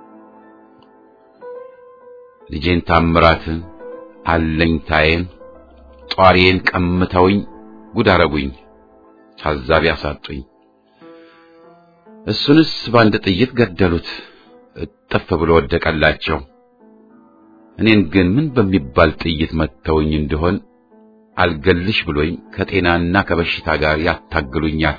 ልጄን ታምራትን አለኝታዬን ጧሪዬን ቀምተውኝ ጉድ አረጉኝ፣ ታዛቢ አሳጡኝ። እሱንስ በአንድ ጥይት ገደሉት፣ እጥፍ ብሎ ወደቀላቸው። እኔን ግን ምን በሚባል ጥይት መተውኝ እንደሆን አልገልሽ ብሎኝ ከጤናና ከበሽታ ጋር ያታግሉኛል።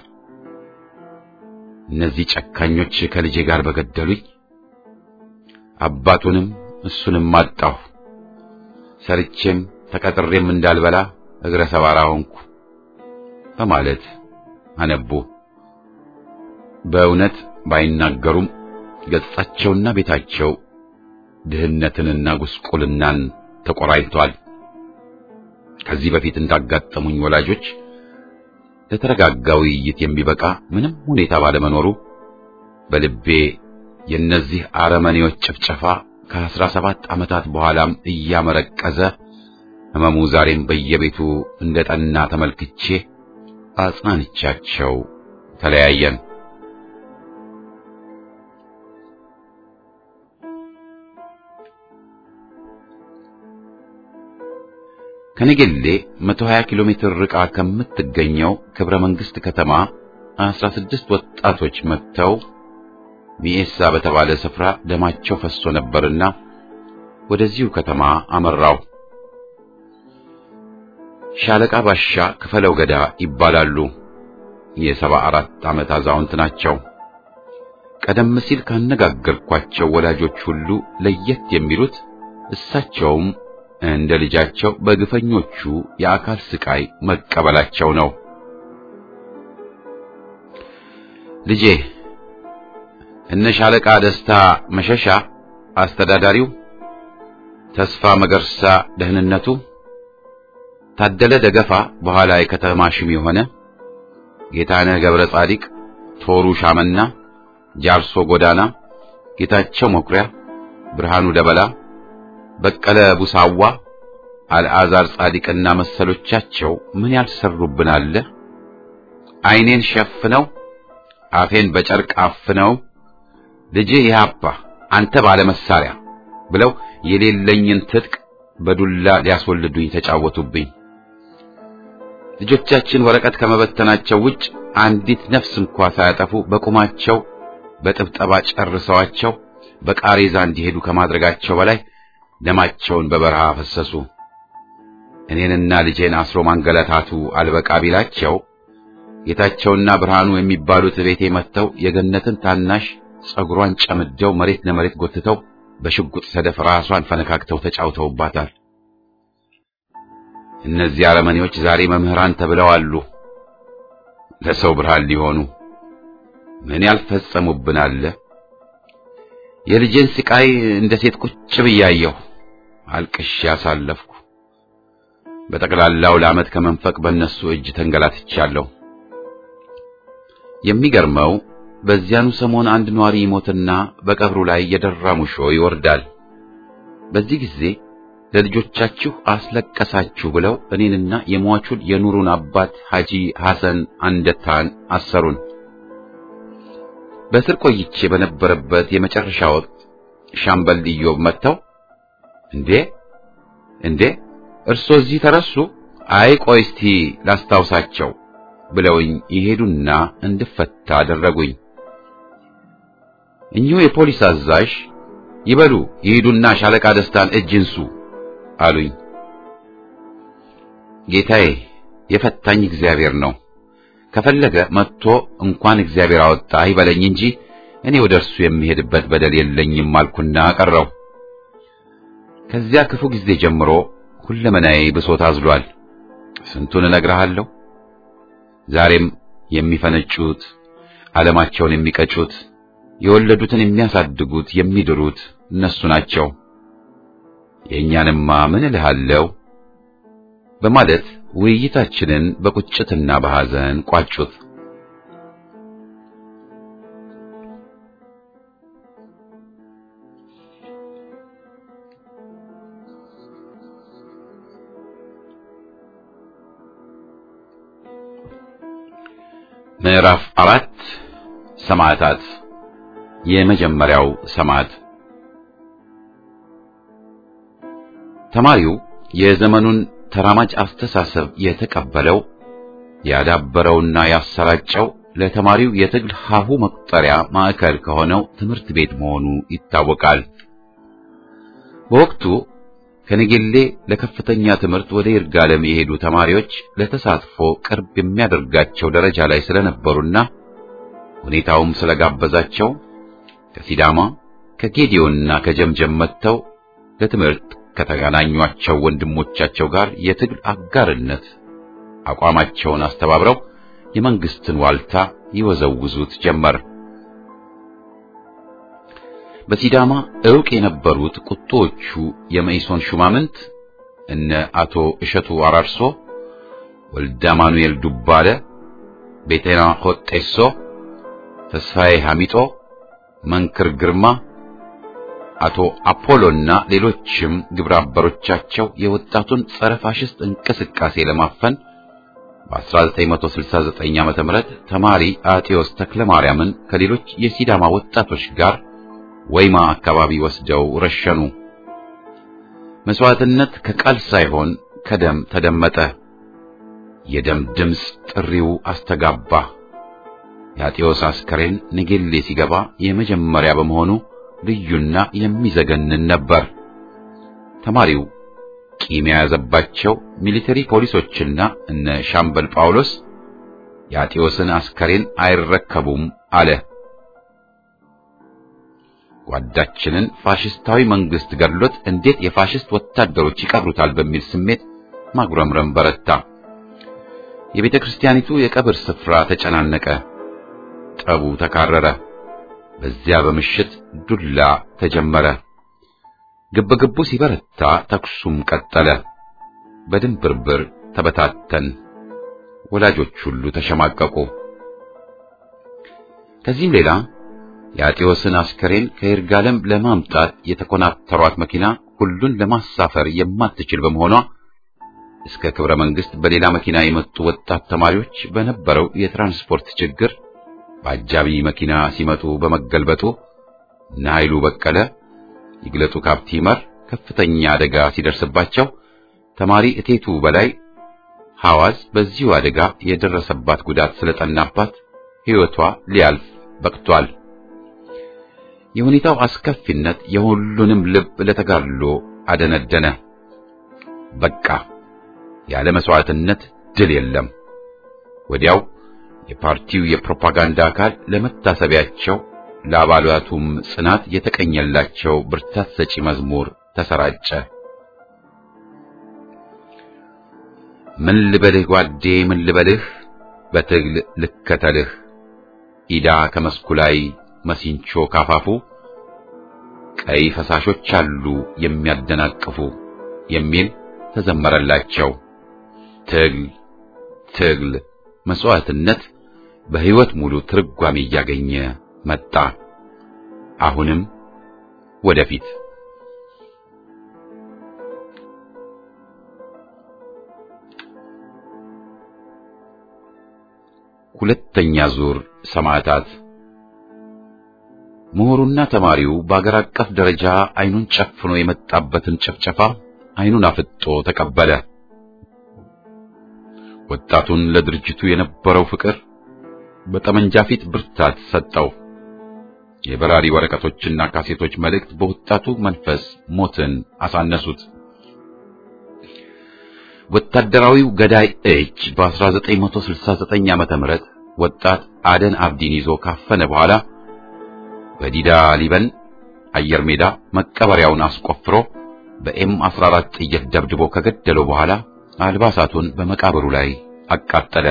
እነዚህ ጨካኞች ከልጄ ጋር በገደሉኝ። አባቱንም እሱንም አጣሁ። ሰርቼም ተቀጥሬም እንዳልበላ እግረ ሰባራ ሆንኩ በማለት አነቡ። በእውነት ባይናገሩም ገጻቸውና ቤታቸው ድህነትንና ጉስቁልናን ተቆራኝቷል። ከዚህ በፊት እንዳጋጠሙኝ ወላጆች ለተረጋጋ ውይይት የሚበቃ ምንም ሁኔታ ባለመኖሩ በልቤ የእነዚህ አረመኔዎች ጭፍጨፋ ከአስራ ሰባት ዓመታት በኋላም እያመረቀዘ ሕመሙ ዛሬም በየቤቱ እንደ ጠና ተመልክቼ አጽናንቻቸው ተለያየን። ከነገሌ 120 ኪሎ ሜትር ርቃ ከምትገኘው ክብረ መንግስት ከተማ 16 ወጣቶች መጥተው ሚኤሳ በተባለ ስፍራ ደማቸው ፈሶ ነበርና ወደዚሁ ከተማ አመራው። ሻለቃ ባሻ ክፈለው ገዳ ይባላሉ። የሰባ አራት ዓመት አዛውንት ናቸው። ቀደም ሲል ካነጋገርኳቸው ወላጆች ሁሉ ለየት የሚሉት እሳቸውም እንደ ልጃቸው በግፈኞቹ የአካል ስቃይ መቀበላቸው ነው። ልጄ እነ ሻለቃ ደስታ መሸሻ አስተዳዳሪው፣ ተስፋ መገርሳ ደህንነቱ፣ ታደለ ደገፋ በኋላ የከተማ ሽም የሆነ ጌታነህ ገብረ ጻዲቅ፣ ቶሩ ሻመና፣ ጃርሶ ጎዳና፣ ጌታቸው መኩሪያ፣ ብርሃኑ ደበላ፣ በቀለ ቡሳዋ፣ አልዓዛር ጻዲቅና መሰሎቻቸው ምን ያልሰሩብን አለ። ዓይኔን ሸፍነው አፌን በጨርቅ አፍነው ልጅህ ኢህአፓ አንተ ባለ መሳሪያ ብለው የሌለኝን ትጥቅ በዱላ ሊያስወልዱኝ ተጫወቱብኝ። ልጆቻችን ወረቀት ከመበተናቸው ውጭ አንዲት ነፍስ እንኳ ሳያጠፉ በቁማቸው በጥብጠባ ጨርሰዋቸው በቃሬዛ እንዲሄዱ ከማድረጋቸው በላይ ደማቸውን በበረሃ ፈሰሱ። እኔንና ልጄን አስሮ ማንገላታቱ አልበቃ ቢላቸው ጌታቸውና ብርሃኑ የሚባሉት ቤቴ መጥተው የገነትን ታናሽ ጸጉሯን ጨምደው መሬት ለመሬት ጎትተው በሽጉጥ ሰደፍ ራሷን ፈነካክተው ተጫውተውባታል። እነዚህ አረመኔዎች ዛሬ መምህራን ተብለው አሉ። ለሰው ብርሃን ሊሆኑ ምን ያልፈጸሙብን አለ። የልጄን ስቃይ እንደ ሴት ቁጭ ብያየሁ አልቅሼ ያሳለፍኩ። በጠቅላላው ለዓመት ከመንፈቅ በእነሱ እጅ ተንገላትቻለሁ። የሚገርመው በዚያኑ ሰሞን አንድ ኗሪ ይሞትና በቀብሩ ላይ የደራ ሙሾ ይወርዳል። በዚህ ጊዜ ለልጆቻችሁ አስለቀሳችሁ ብለው እኔንና የሟቹን የኑሩን አባት ሐጂ ሐሰን አንደታን አሰሩን። በእስር ቆይቼ በነበረበት የመጨረሻ ወቅት ሻምበል ኢዮብ መጥተው እንዴ እንዴ እርሶ እዚህ ተረሱ? አይ ቆይ እስቲ ላስታውሳቸው ብለውኝ ይሄዱና እንድፈታ አደረጉኝ። እኚሁ የፖሊስ አዛዥ ይበሉ ይሄዱና ሻለቃ ደስታን እጅ እንሱ አሉኝ። ጌታዬ የፈታኝ እግዚአብሔር ነው። ከፈለገ መጥቶ እንኳን እግዚአብሔር አወጣ ይበለኝ እንጂ እኔ ወደ እርሱ የሚሄድበት በደል የለኝም አልኩና ቀረው። ከዚያ ክፉ ጊዜ ጀምሮ ሁለመናዬ ብሶት አዝሏል። ስንቱን እነግርሃለሁ። ዛሬም የሚፈነጩት፣ ዓለማቸውን የሚቀጩት፣ የወለዱትን የሚያሳድጉት፣ የሚድሩት እነሱ ናቸው። የእኛንማ ምን እልሃለሁ በማለት ውይይታችንን በቁጭትና በሐዘን ቋጩት። ምዕራፍ አራት ሰማዕታት። የመጀመሪያው ሰማዕት ተማሪው የዘመኑን ተራማጅ አስተሳሰብ የተቀበለው ያዳበረውና ያሰራጨው ለተማሪው የትግል ሀሁ መቁጠሪያ ማዕከል ከሆነው ትምህርት ቤት መሆኑ ይታወቃል። በወቅቱ ከነጌሌ ለከፍተኛ ትምህርት ወደ ይርጋለም የሄዱ ተማሪዎች ለተሳትፎ ቅርብ የሚያደርጋቸው ደረጃ ላይ ስለነበሩና ሁኔታውም ስለጋበዛቸው ከሲዳማ ከጌዲዮንና ከጀምጀም መጥተው ለትምህርት ከተገናኟቸው ወንድሞቻቸው ጋር የትግል አጋርነት አቋማቸውን አስተባብረው የመንግስትን ዋልታ ይወዘውዙት ጀመር። በሲዳማ ዕውቅ የነበሩት ቁጦዎቹ የመኢሶን ሹማምንት እነ አቶ እሸቱ አራርሶ፣ ወልደ አማኑኤል ዱባለ፣ ቤተና ሆጤሶ፣ ተስፋዬ ሐሚጦ፣ መንክር ግርማ አቶ አፖሎና ሌሎችም ግብረ አበሮቻቸው የወጣቱን ጸረ ፋሽስት እንቅስቃሴ ለማፈን በ1969 ዓ.ም ተማሪ አጤዎስ ተክለ ማርያምን ከሌሎች የሲዳማ ወጣቶች ጋር ወይማ አካባቢ ወስደው ረሸኑ። መስዋዕትነት ከቃል ሳይሆን ከደም ተደመጠ። የደም ድምፅ ጥሪው አስተጋባ። የአጤዎስ አስከሬን ንጌሌ ሲገባ የመጀመሪያ በመሆኑ ልዩና የሚዘገንን ነበር። ተማሪው ቂም የያዘባቸው ሚሊተሪ ፖሊሶችና እነ ሻምበል ጳውሎስ የአጤዎስን አስከሬን አይረከቡም አለ። ጓዳችንን ፋሽስታዊ መንግስት ገድሎት እንዴት የፋሽስት ወታደሮች ይቀብሩታል በሚል ስሜት ማጉረምረም በረታ። የቤተ ክርስቲያኒቱ የቀብር ስፍራ ተጨናነቀ። ጠቡ ተካረረ። በዚያ በምሽት ዱላ ተጀመረ። ግብግቡ ሲበረታ ተኩሱም ቀጠለ። በድንብርብር ተበታተን። ወላጆች ሁሉ ተሸማቀቁ። ከዚህም ሌላ የአጤዎስን አስከሬን ከይርጋለም ለማምጣት የተኮናተሯት መኪና ሁሉን ለማሳፈር የማትችል በመሆኗ እስከ ክብረ መንግስት በሌላ መኪና የመጡ ወጣት ተማሪዎች በነበረው የትራንስፖርት ችግር በአጃቢ መኪና ሲመጡ በመገልበጡ እነ ኃይሉ በቀለ፣ ይግለጡ ካፕቲመር ከፍተኛ አደጋ ሲደርስባቸው ተማሪ እቴቱ በላይ ሐዋዝ በዚሁ አደጋ የደረሰባት ጉዳት ስለጠናባት ሕይወቷ ሊያልፍ በቅቷል። የሁኔታው አስከፊነት የሁሉንም ልብ ለተጋድሎ አደነደነ። በቃ ያለ መስዋዕትነት ድል የለም። ወዲያው የፓርቲው የፕሮፓጋንዳ አካል ለመታሰቢያቸው ለአባላቱም ጽናት የተቀኘላቸው ብርታት ሰጪ መዝሙር ተሰራጨ። ምን ልበልህ ጓዴ ምን ልበልህ በትግል ልከተልህ ኢዳ ከመስኩ ላይ መሲንቾ ካፋፉ ቀይ ፈሳሾች አሉ የሚያደናቅፉ የሚል ተዘመረላቸው። ትግል ትግል መስዋዕትነት በሕይወት ሙሉ ትርጓሜ እያገኘ መጣ። አሁንም ወደፊት ሁለተኛ ዙር ሰማዕታት ምሁሩና ተማሪው በአገር አቀፍ ደረጃ አይኑን ጨፍኖ የመጣበትን ጭፍጨፋ አይኑን አፍጦ ተቀበለ። ወጣቱን ለድርጅቱ የነበረው ፍቅር በጠመንጃ ፊት ብርታት ሰጠው። የበራሪ ወረቀቶችና ካሴቶች መልእክት በወጣቱ መንፈስ ሞትን አሳነሱት። ወታደራዊው ገዳይ እጅ በ1969 ዓመተ ምህረት ወጣት አደን አብዲን ይዞ ካፈነ በኋላ በዲዳ ሊበን አየር ሜዳ መቀበሪያውን አስቆፍሮ በኤም 14 ጥይት ደብድቦ ከገደለው በኋላ አልባሳቱን በመቃብሩ ላይ አቃጠለ።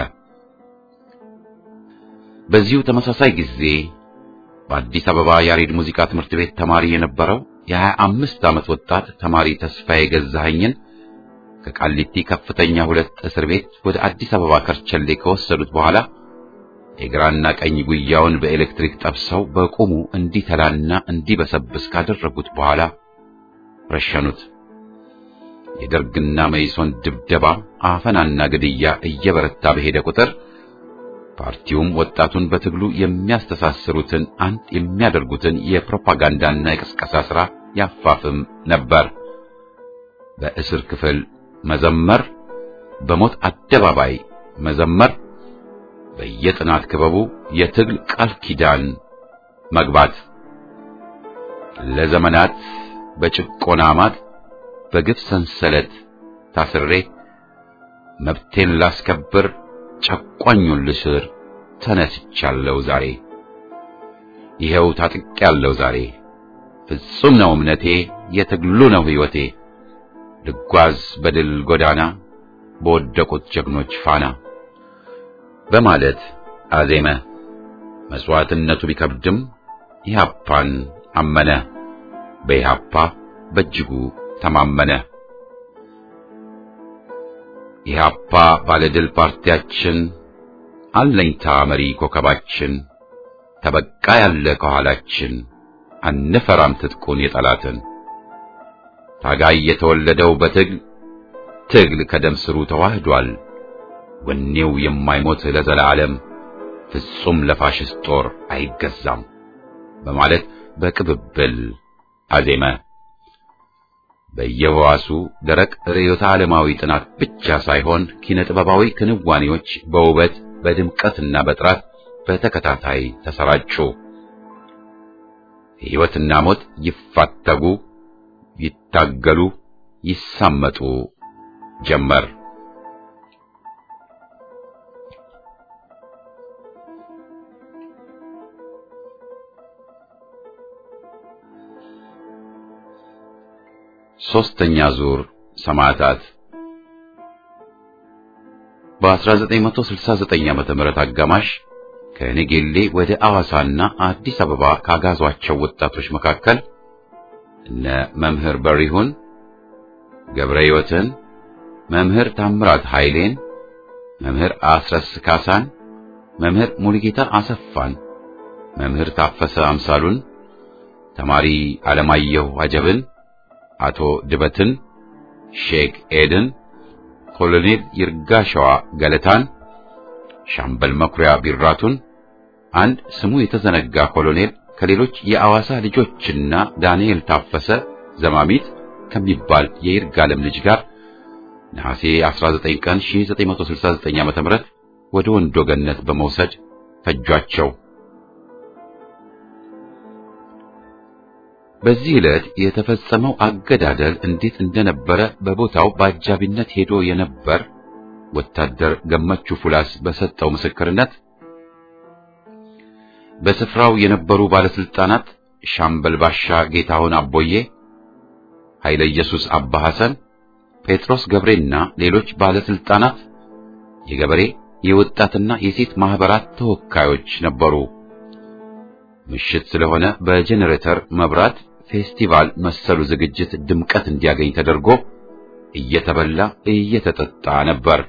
በዚሁ ተመሳሳይ ጊዜ በአዲስ አበባ ያሬድ ሙዚቃ ትምህርት ቤት ተማሪ የነበረው የ25 ዓመት ወጣት ተማሪ ተስፋዬ ገዛኸኝን ከቃሊቲ ከፍተኛ ሁለት እስር ቤት ወደ አዲስ አበባ ከርቸሌ ከወሰዱት በኋላ የግራና ቀኝ ጉያውን በኤሌክትሪክ ጠብሰው በቁሙ እንዲተላና እንዲበሰብስ ካደረጉት በኋላ ረሸኑት። የደርግና መይሶን ድብደባ፣ አፈናና ግድያ እየበረታ በሄደ ቁጥር ፓርቲውም ወጣቱን በትግሉ የሚያስተሳስሩትን አንድ የሚያደርጉትን የፕሮፓጋንዳና የቅስቀሳ ሥራ ያፋፍም ነበር። በእስር ክፍል መዘመር፣ በሞት አደባባይ መዘመር፣ በየጥናት ክበቡ የትግል ቃል ኪዳን መግባት ለዘመናት በጭቆና ማጥ በግፍ ሰንሰለት ታስሬ መብቴን ላስከብር ጨቋኙን ልስር ተነስቻለሁ ዛሬ ይኸው ታጥቄያለሁ ዛሬ ፍጹም ነው እምነቴ የትግሉ ነው ሕይወቴ ልጓዝ በድል ጎዳና በወደቁት ጀግኖች ፋና በማለት አዜመ። መስዋዕትነቱ ቢከብድም ኢህአፓን አመነ። በኢህአፓ በእጅጉ ተማመነ። ኢህአፓ ባለድል ፓርቲያችን፣ አለኝታ መሪ ኮከባችን፣ ተበቃ ያለ ከኋላችን፣ አንፈራም ትጥቁን የጠላትን ታጋይ የተወለደው በትግል ትግል ከደም ስሩ ተዋህዷል። ወኔው የማይሞት ለዘላለም ፍጹም ለፋሽስት ጦር አይገዛም በማለት በቅብብል አዜመ። በየህዋሱ ደረቅ ርዕዮተ ዓለማዊ ጥናት ብቻ ሳይሆን ኪነ ጥበባዊ ክንዋኔዎች በውበት በድምቀትና በጥራት በተከታታይ ተሰራጩ። ሕይወትና ሞት ይፋተጉ፣ ይታገሉ፣ ይሳመጡ ጀመር። ሦስተኛ ዙር ሰማዕታት በ1969 ዓመተ ምህረት አጋማሽ ከነጌሌ ወደ አዋሳና አዲስ አበባ ካጋዟቸው ወጣቶች መካከል እነ መምህር በሪሁን ገብረ ሕይወትን፣ መምህር ታምራት ኃይሌን፣ መምህር አስረስ ካሳን፣ መምህር ሙሉጌታ አሰፋን፣ መምህር ታፈሰ አምሳሉን፣ ተማሪ ዓለማየሁ አጀብን አቶ ድበትን፣ ሼክ ኤድን፣ ኮሎኔል ይርጋሸዋ ገለታን፣ ሻምበል መኩሪያ ቢራቱን፣ አንድ ስሙ የተዘነጋ ኮሎኔል ከሌሎች የአዋሳ ልጆችና ዳንኤል ታፈሰ ዘማሚት ከሚባል የይርጋለም ልጅ ጋር ነሐሴ 19 ቀን 1969 ዓ.ም ወደ ወንዶ ገነት በመውሰድ ፈጇቸው። በዚህ ዕለት የተፈጸመው አገዳደል እንዴት እንደነበረ በቦታው በአጃቢነት ሄዶ የነበር ወታደር ገመቹ ፉላስ በሰጠው ምስክርነት በስፍራው የነበሩ ባለስልጣናት ሻምበል ባሻ ጌታሁን አቦዬ፣ ኃይለ ኢየሱስ አባ ሐሰን፣ ጴጥሮስ ገብሬና ሌሎች ባለስልጣናት፣ የገበሬ የወጣትና የሴት ማህበራት ተወካዮች ነበሩ። ምሽት ስለሆነ በጄኔሬተር መብራት ፌስቲቫል መሰሉ ዝግጅት ድምቀት እንዲያገኝ ተደርጎ እየተበላ እየተጠጣ ነበር።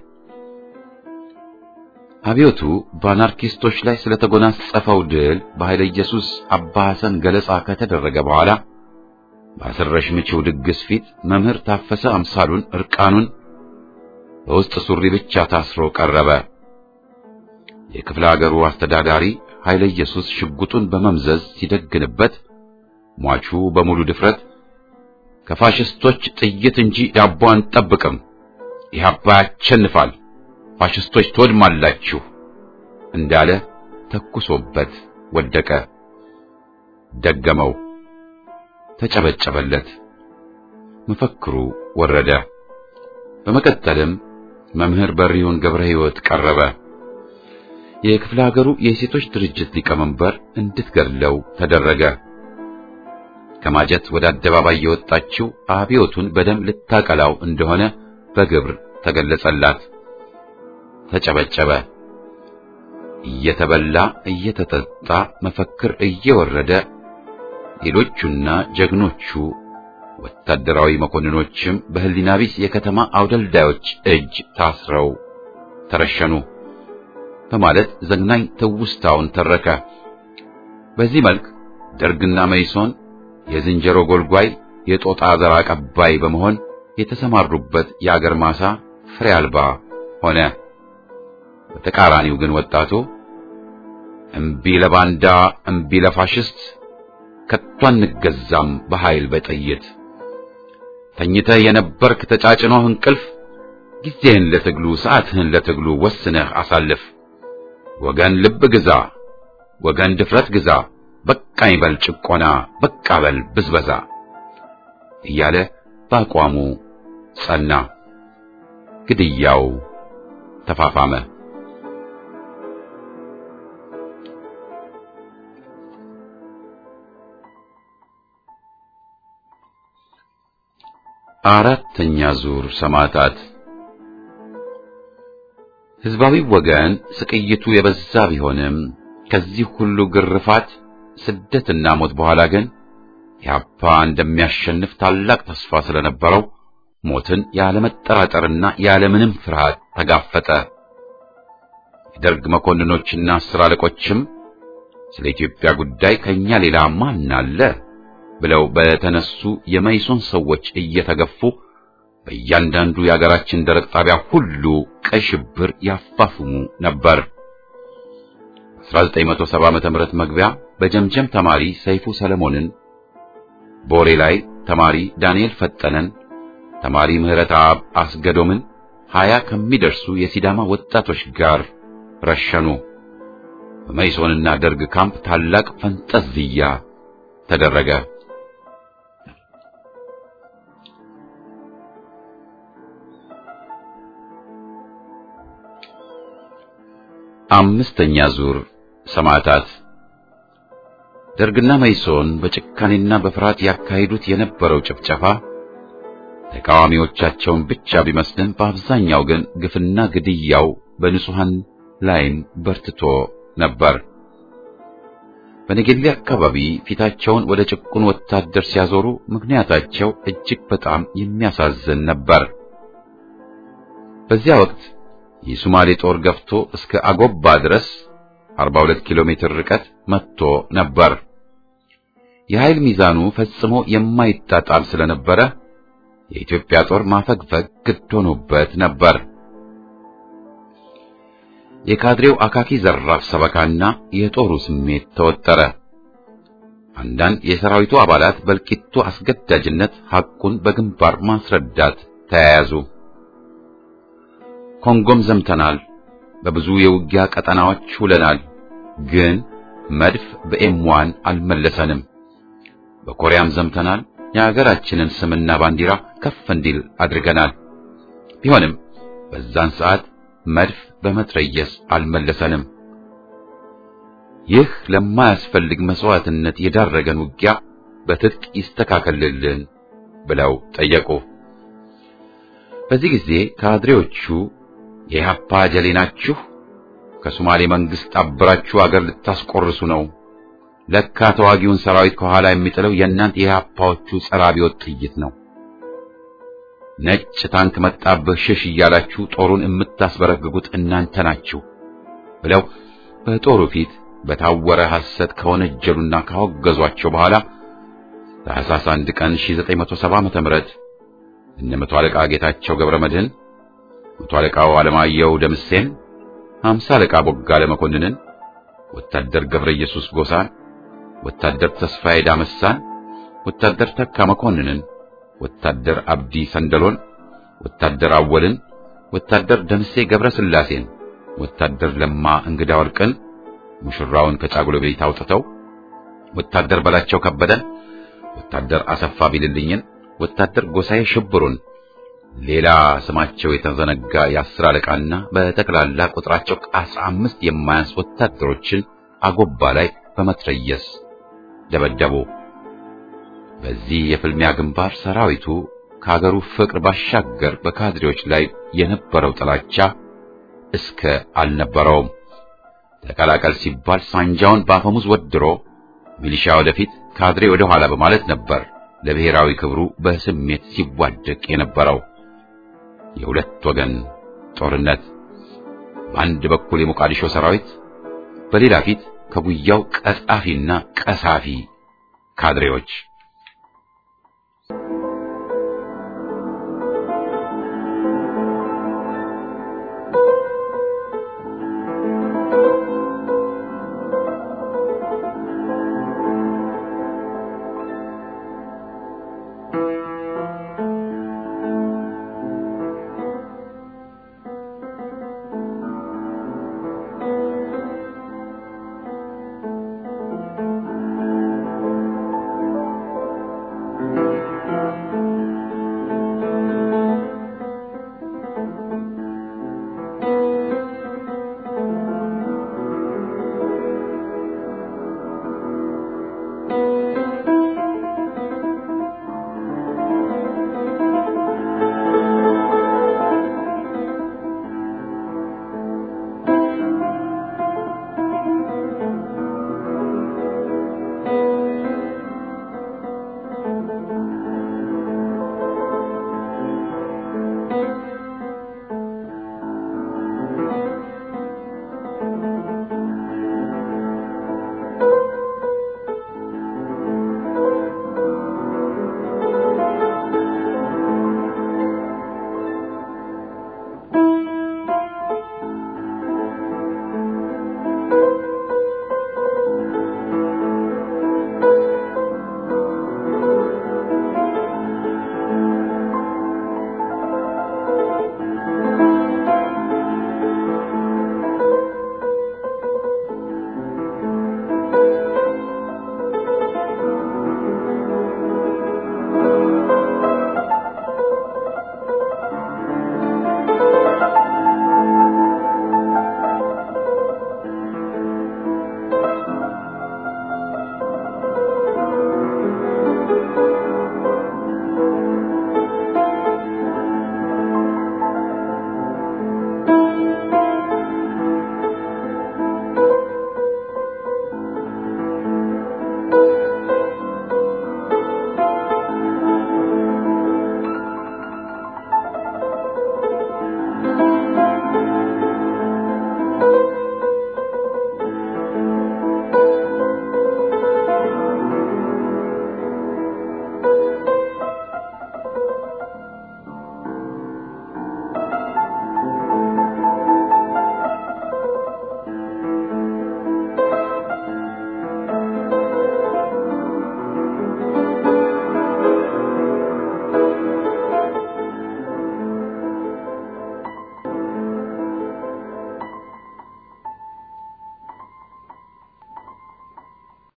አብዮቱ በአናርኪስቶች ላይ ስለተጎናጸፈው ድል በኃይለ ኢየሱስ አባ ሐሰን ገለጻ ከተደረገ በኋላ በአስረሽ ምቺው ድግስ ፊት መምህር ታፈሰ አምሳሉን እርቃኑን በውስጥ ሱሪ ብቻ ታስሮ ቀረበ። የክፍለ ሀገሩ አስተዳዳሪ ኃይለ ኢየሱስ ሽጉጡን በመምዘዝ ሲደግንበት ሟቹ በሙሉ ድፍረት ከፋሽስቶች ጥይት እንጂ ዳቦ አንጠብቅም፣ ኢህአፓ ያሸንፋል፣ ፋሽስቶች ትወድማላችሁ እንዳለ ተኩሶበት ወደቀ። ደገመው፣ ተጨበጨበለት። መፈክሩ ወረደ። በመቀጠልም መምህር በሪውን ገብረ ሕይወት ቀረበ። የክፍለ ሀገሩ የሴቶች ድርጅት ሊቀመንበር እንድትገድለው ተደረገ። ከማጀት ወደ አደባባይ የወጣችው አብዮቱን በደም ልታቀላው እንደሆነ በግብር ተገለጸላት። ተጨበጨበ። እየተበላ እየተጠጣ መፈክር እየወረደ ሌሎቹና ጀግኖቹ ወታደራዊ መኮንኖችም በህሊና ቢስ የከተማ አውደልዳዮች እጅ ታስረው ተረሸኑ በማለት ዘግናኝ ትውስታውን ተረከ። በዚህ መልክ ደርግና መይሶን የዝንጀሮ ጎልጓይ የጦጣ ዘር አቀባይ በመሆን የተሰማሩበት የአገር ማሳ ፍሬ አልባ ሆነ። በተቃራኒው ግን ወጣቱ እምቢ ለባንዳ እምቢ ለፋሽስት ከቶ አንገዛም በኃይል በጥይት ተኝተህ የነበርክ ተጫጭኖህ እንቅልፍ ጊዜህን ለትግሉ ሰዓትህን ለትግሉ ወስነህ አሳልፍ። ወገን ልብ ግዛ፣ ወገን ድፍረት ግዛ፣ በቃኝ በል ጭቆና፣ በቃ በል ብዝበዛ እያለ በአቋሙ ጸና። ግድያው ተፋፋመ። አራተኛ ዙር ሰማዕታት ሕዝባዊ ወገን ስቅይቱ የበዛ ቢሆንም ከዚህ ሁሉ ግርፋት ስደትና ሞት በኋላ ግን ኢህአፓ እንደሚያሸንፍ ታላቅ ተስፋ ስለነበረው ሞትን ያለመጠራጠርና ያለምንም ፍርሃት ተጋፈጠ። የደርግ መኮንኖችና አስር አለቆችም ስለ ኢትዮጵያ ጉዳይ ከኛ ሌላ ማን አለ ብለው በተነሱ የመይሶን ሰዎች እየተገፉ በእያንዳንዱ የአገራችን ደረቅ ጣቢያ ሁሉ ቀይ ሽብር ያፋፍሙ ነበር። 1970 ዓመተ ምህረት መግቢያ በጀምጀም ተማሪ ሰይፉ ሰለሞንን፣ ቦሬ ላይ ተማሪ ዳንኤል ፈጠነን፣ ተማሪ ምህረት አብ አስገዶምን ሀያ ከሚደርሱ የሲዳማ ወጣቶች ጋር ረሸኑ። በመይሶንና ደርግ ካምፕ ታላቅ ፈንጠዝያ ተደረገ። አምስተኛ ዙር ሰማዕታት ደርግና መይሶን በጭካኔና በፍርሃት ያካሂዱት የነበረው ጭፍጨፋ ተቃዋሚዎቻቸውን ብቻ ቢመስልም በአብዛኛው ግን ግፍና ግድያው በንጹሐን ላይም በርትቶ ነበር። በነገሌ አካባቢ ፊታቸውን ወደ ጭቁን ወታደር ሲያዞሩ ምክንያታቸው እጅግ በጣም የሚያሳዝን ነበር። በዚያ ወቅት የሶማሌ ጦር ገፍቶ እስከ አጎባ ድረስ 42 ኪሎ ሜትር ርቀት መጥቶ ነበር። የኃይል ሚዛኑ ፈጽሞ የማይጣጣም ስለነበረ የኢትዮጵያ ጦር ማፈግፈግ ግድ ሆኖበት ነበር። የካድሬው አካኪ ዘራፍ ሰበካና የጦሩ ስሜት ተወጠረ። አንዳንድ የሰራዊቱ አባላት በእልቂቱ አስገዳጅነት ሐቁን በግንባር ማስረዳት ተያያዙ። ኮንጎም ዘምተናል፣ በብዙ የውጊያ ቀጠናዎች ውለናል፣ ግን መድፍ በኤምዋን አልመለሰንም። በኮሪያም ዘምተናል፣ የሀገራችንን ስምና ባንዲራ ከፍ እንዲል አድርገናል። ቢሆንም በዛን ሰዓት መድፍ በመትረየስ አልመለሰንም። ይህ ለማያስፈልግ መስዋዕትነት የዳረገን ውጊያ በትጥቅ ይስተካከልልን ብለው ጠየቁ። በዚህ ጊዜ ካድሬዎቹ የኢህአፓ ጀሌ ናችሁ፣ ከሶማሌ መንግስት አብራችሁ አገር ልታስቆርሱ ነው፣ ለካ ተዋጊውን ሰራዊት ከኋላ የሚጥለው የእናንተ የኢህአፓዎቹ ጸረ አብዮት ጥይት ነው፣ ነጭ ታንክ መጣብህ ሽሽ እያላችሁ ጦሩን የምታስበረግጉት እናንተ ናችሁ ብለው በጦሩ ፊት በታወረ ሐሰት ከወነጀሉና ካወገዟቸው በኋላ ታኅሳስ 1 ቀን 1970 ዓ.ም እነ መቶ አለቃ ጌታቸው ገብረ መድህን፣ መቶ አለቃው አለማየሁ ደምሴን፣ ሃምሳ አለቃ ቦጋለ መኮንንን፣ ወታደር ገብረ ኢየሱስ ጎሳን፣ ወታደር ተስፋዬ ዳመሳን፣ ወታደር ተካ መኮንንን፣ ወታደር አብዲ ሰንደሎን፣ ወታደር አወልን፣ ወታደር ደምሴ ገብረ ስላሴን፣ ወታደር ለማ እንግዳ ወርቅን ሙሽራውን ከጫጉሎ ቤት አውጥተው ወታደር በላቸው ከበደን፣ ወታደር አሰፋ ቢልልኝን፣ ወታደር ጎሳዬ ሽብሩን፣ ሌላ ስማቸው የተዘነጋ የአስር አለቃና በጠቅላላ ቁጥራቸው ከአስራ አምስት የማያንስ ወታደሮችን አጎባ ላይ በመትረየስ ደበደቡ። በዚህ የፍልሚያ ግንባር ሰራዊቱ ከሀገሩ ፍቅር ባሻገር በካድሬዎች ላይ የነበረው ጥላቻ እስከ አልነበረውም። ተቀላቀል ሲባል ሳንጃውን በአፈሙዝ ወድሮ ሚሊሻ ወደፊት ካድሬ ወደ ኋላ በማለት ነበር ለብሔራዊ ክብሩ በስሜት ሲዋደቅ የነበረው። የሁለት ወገን ጦርነት፣ በአንድ በኩል የሞቃዲሾ ሰራዊት፣ በሌላ ፊት ከጉያው ቀጻፊና ቀሳፊ ካድሬዎች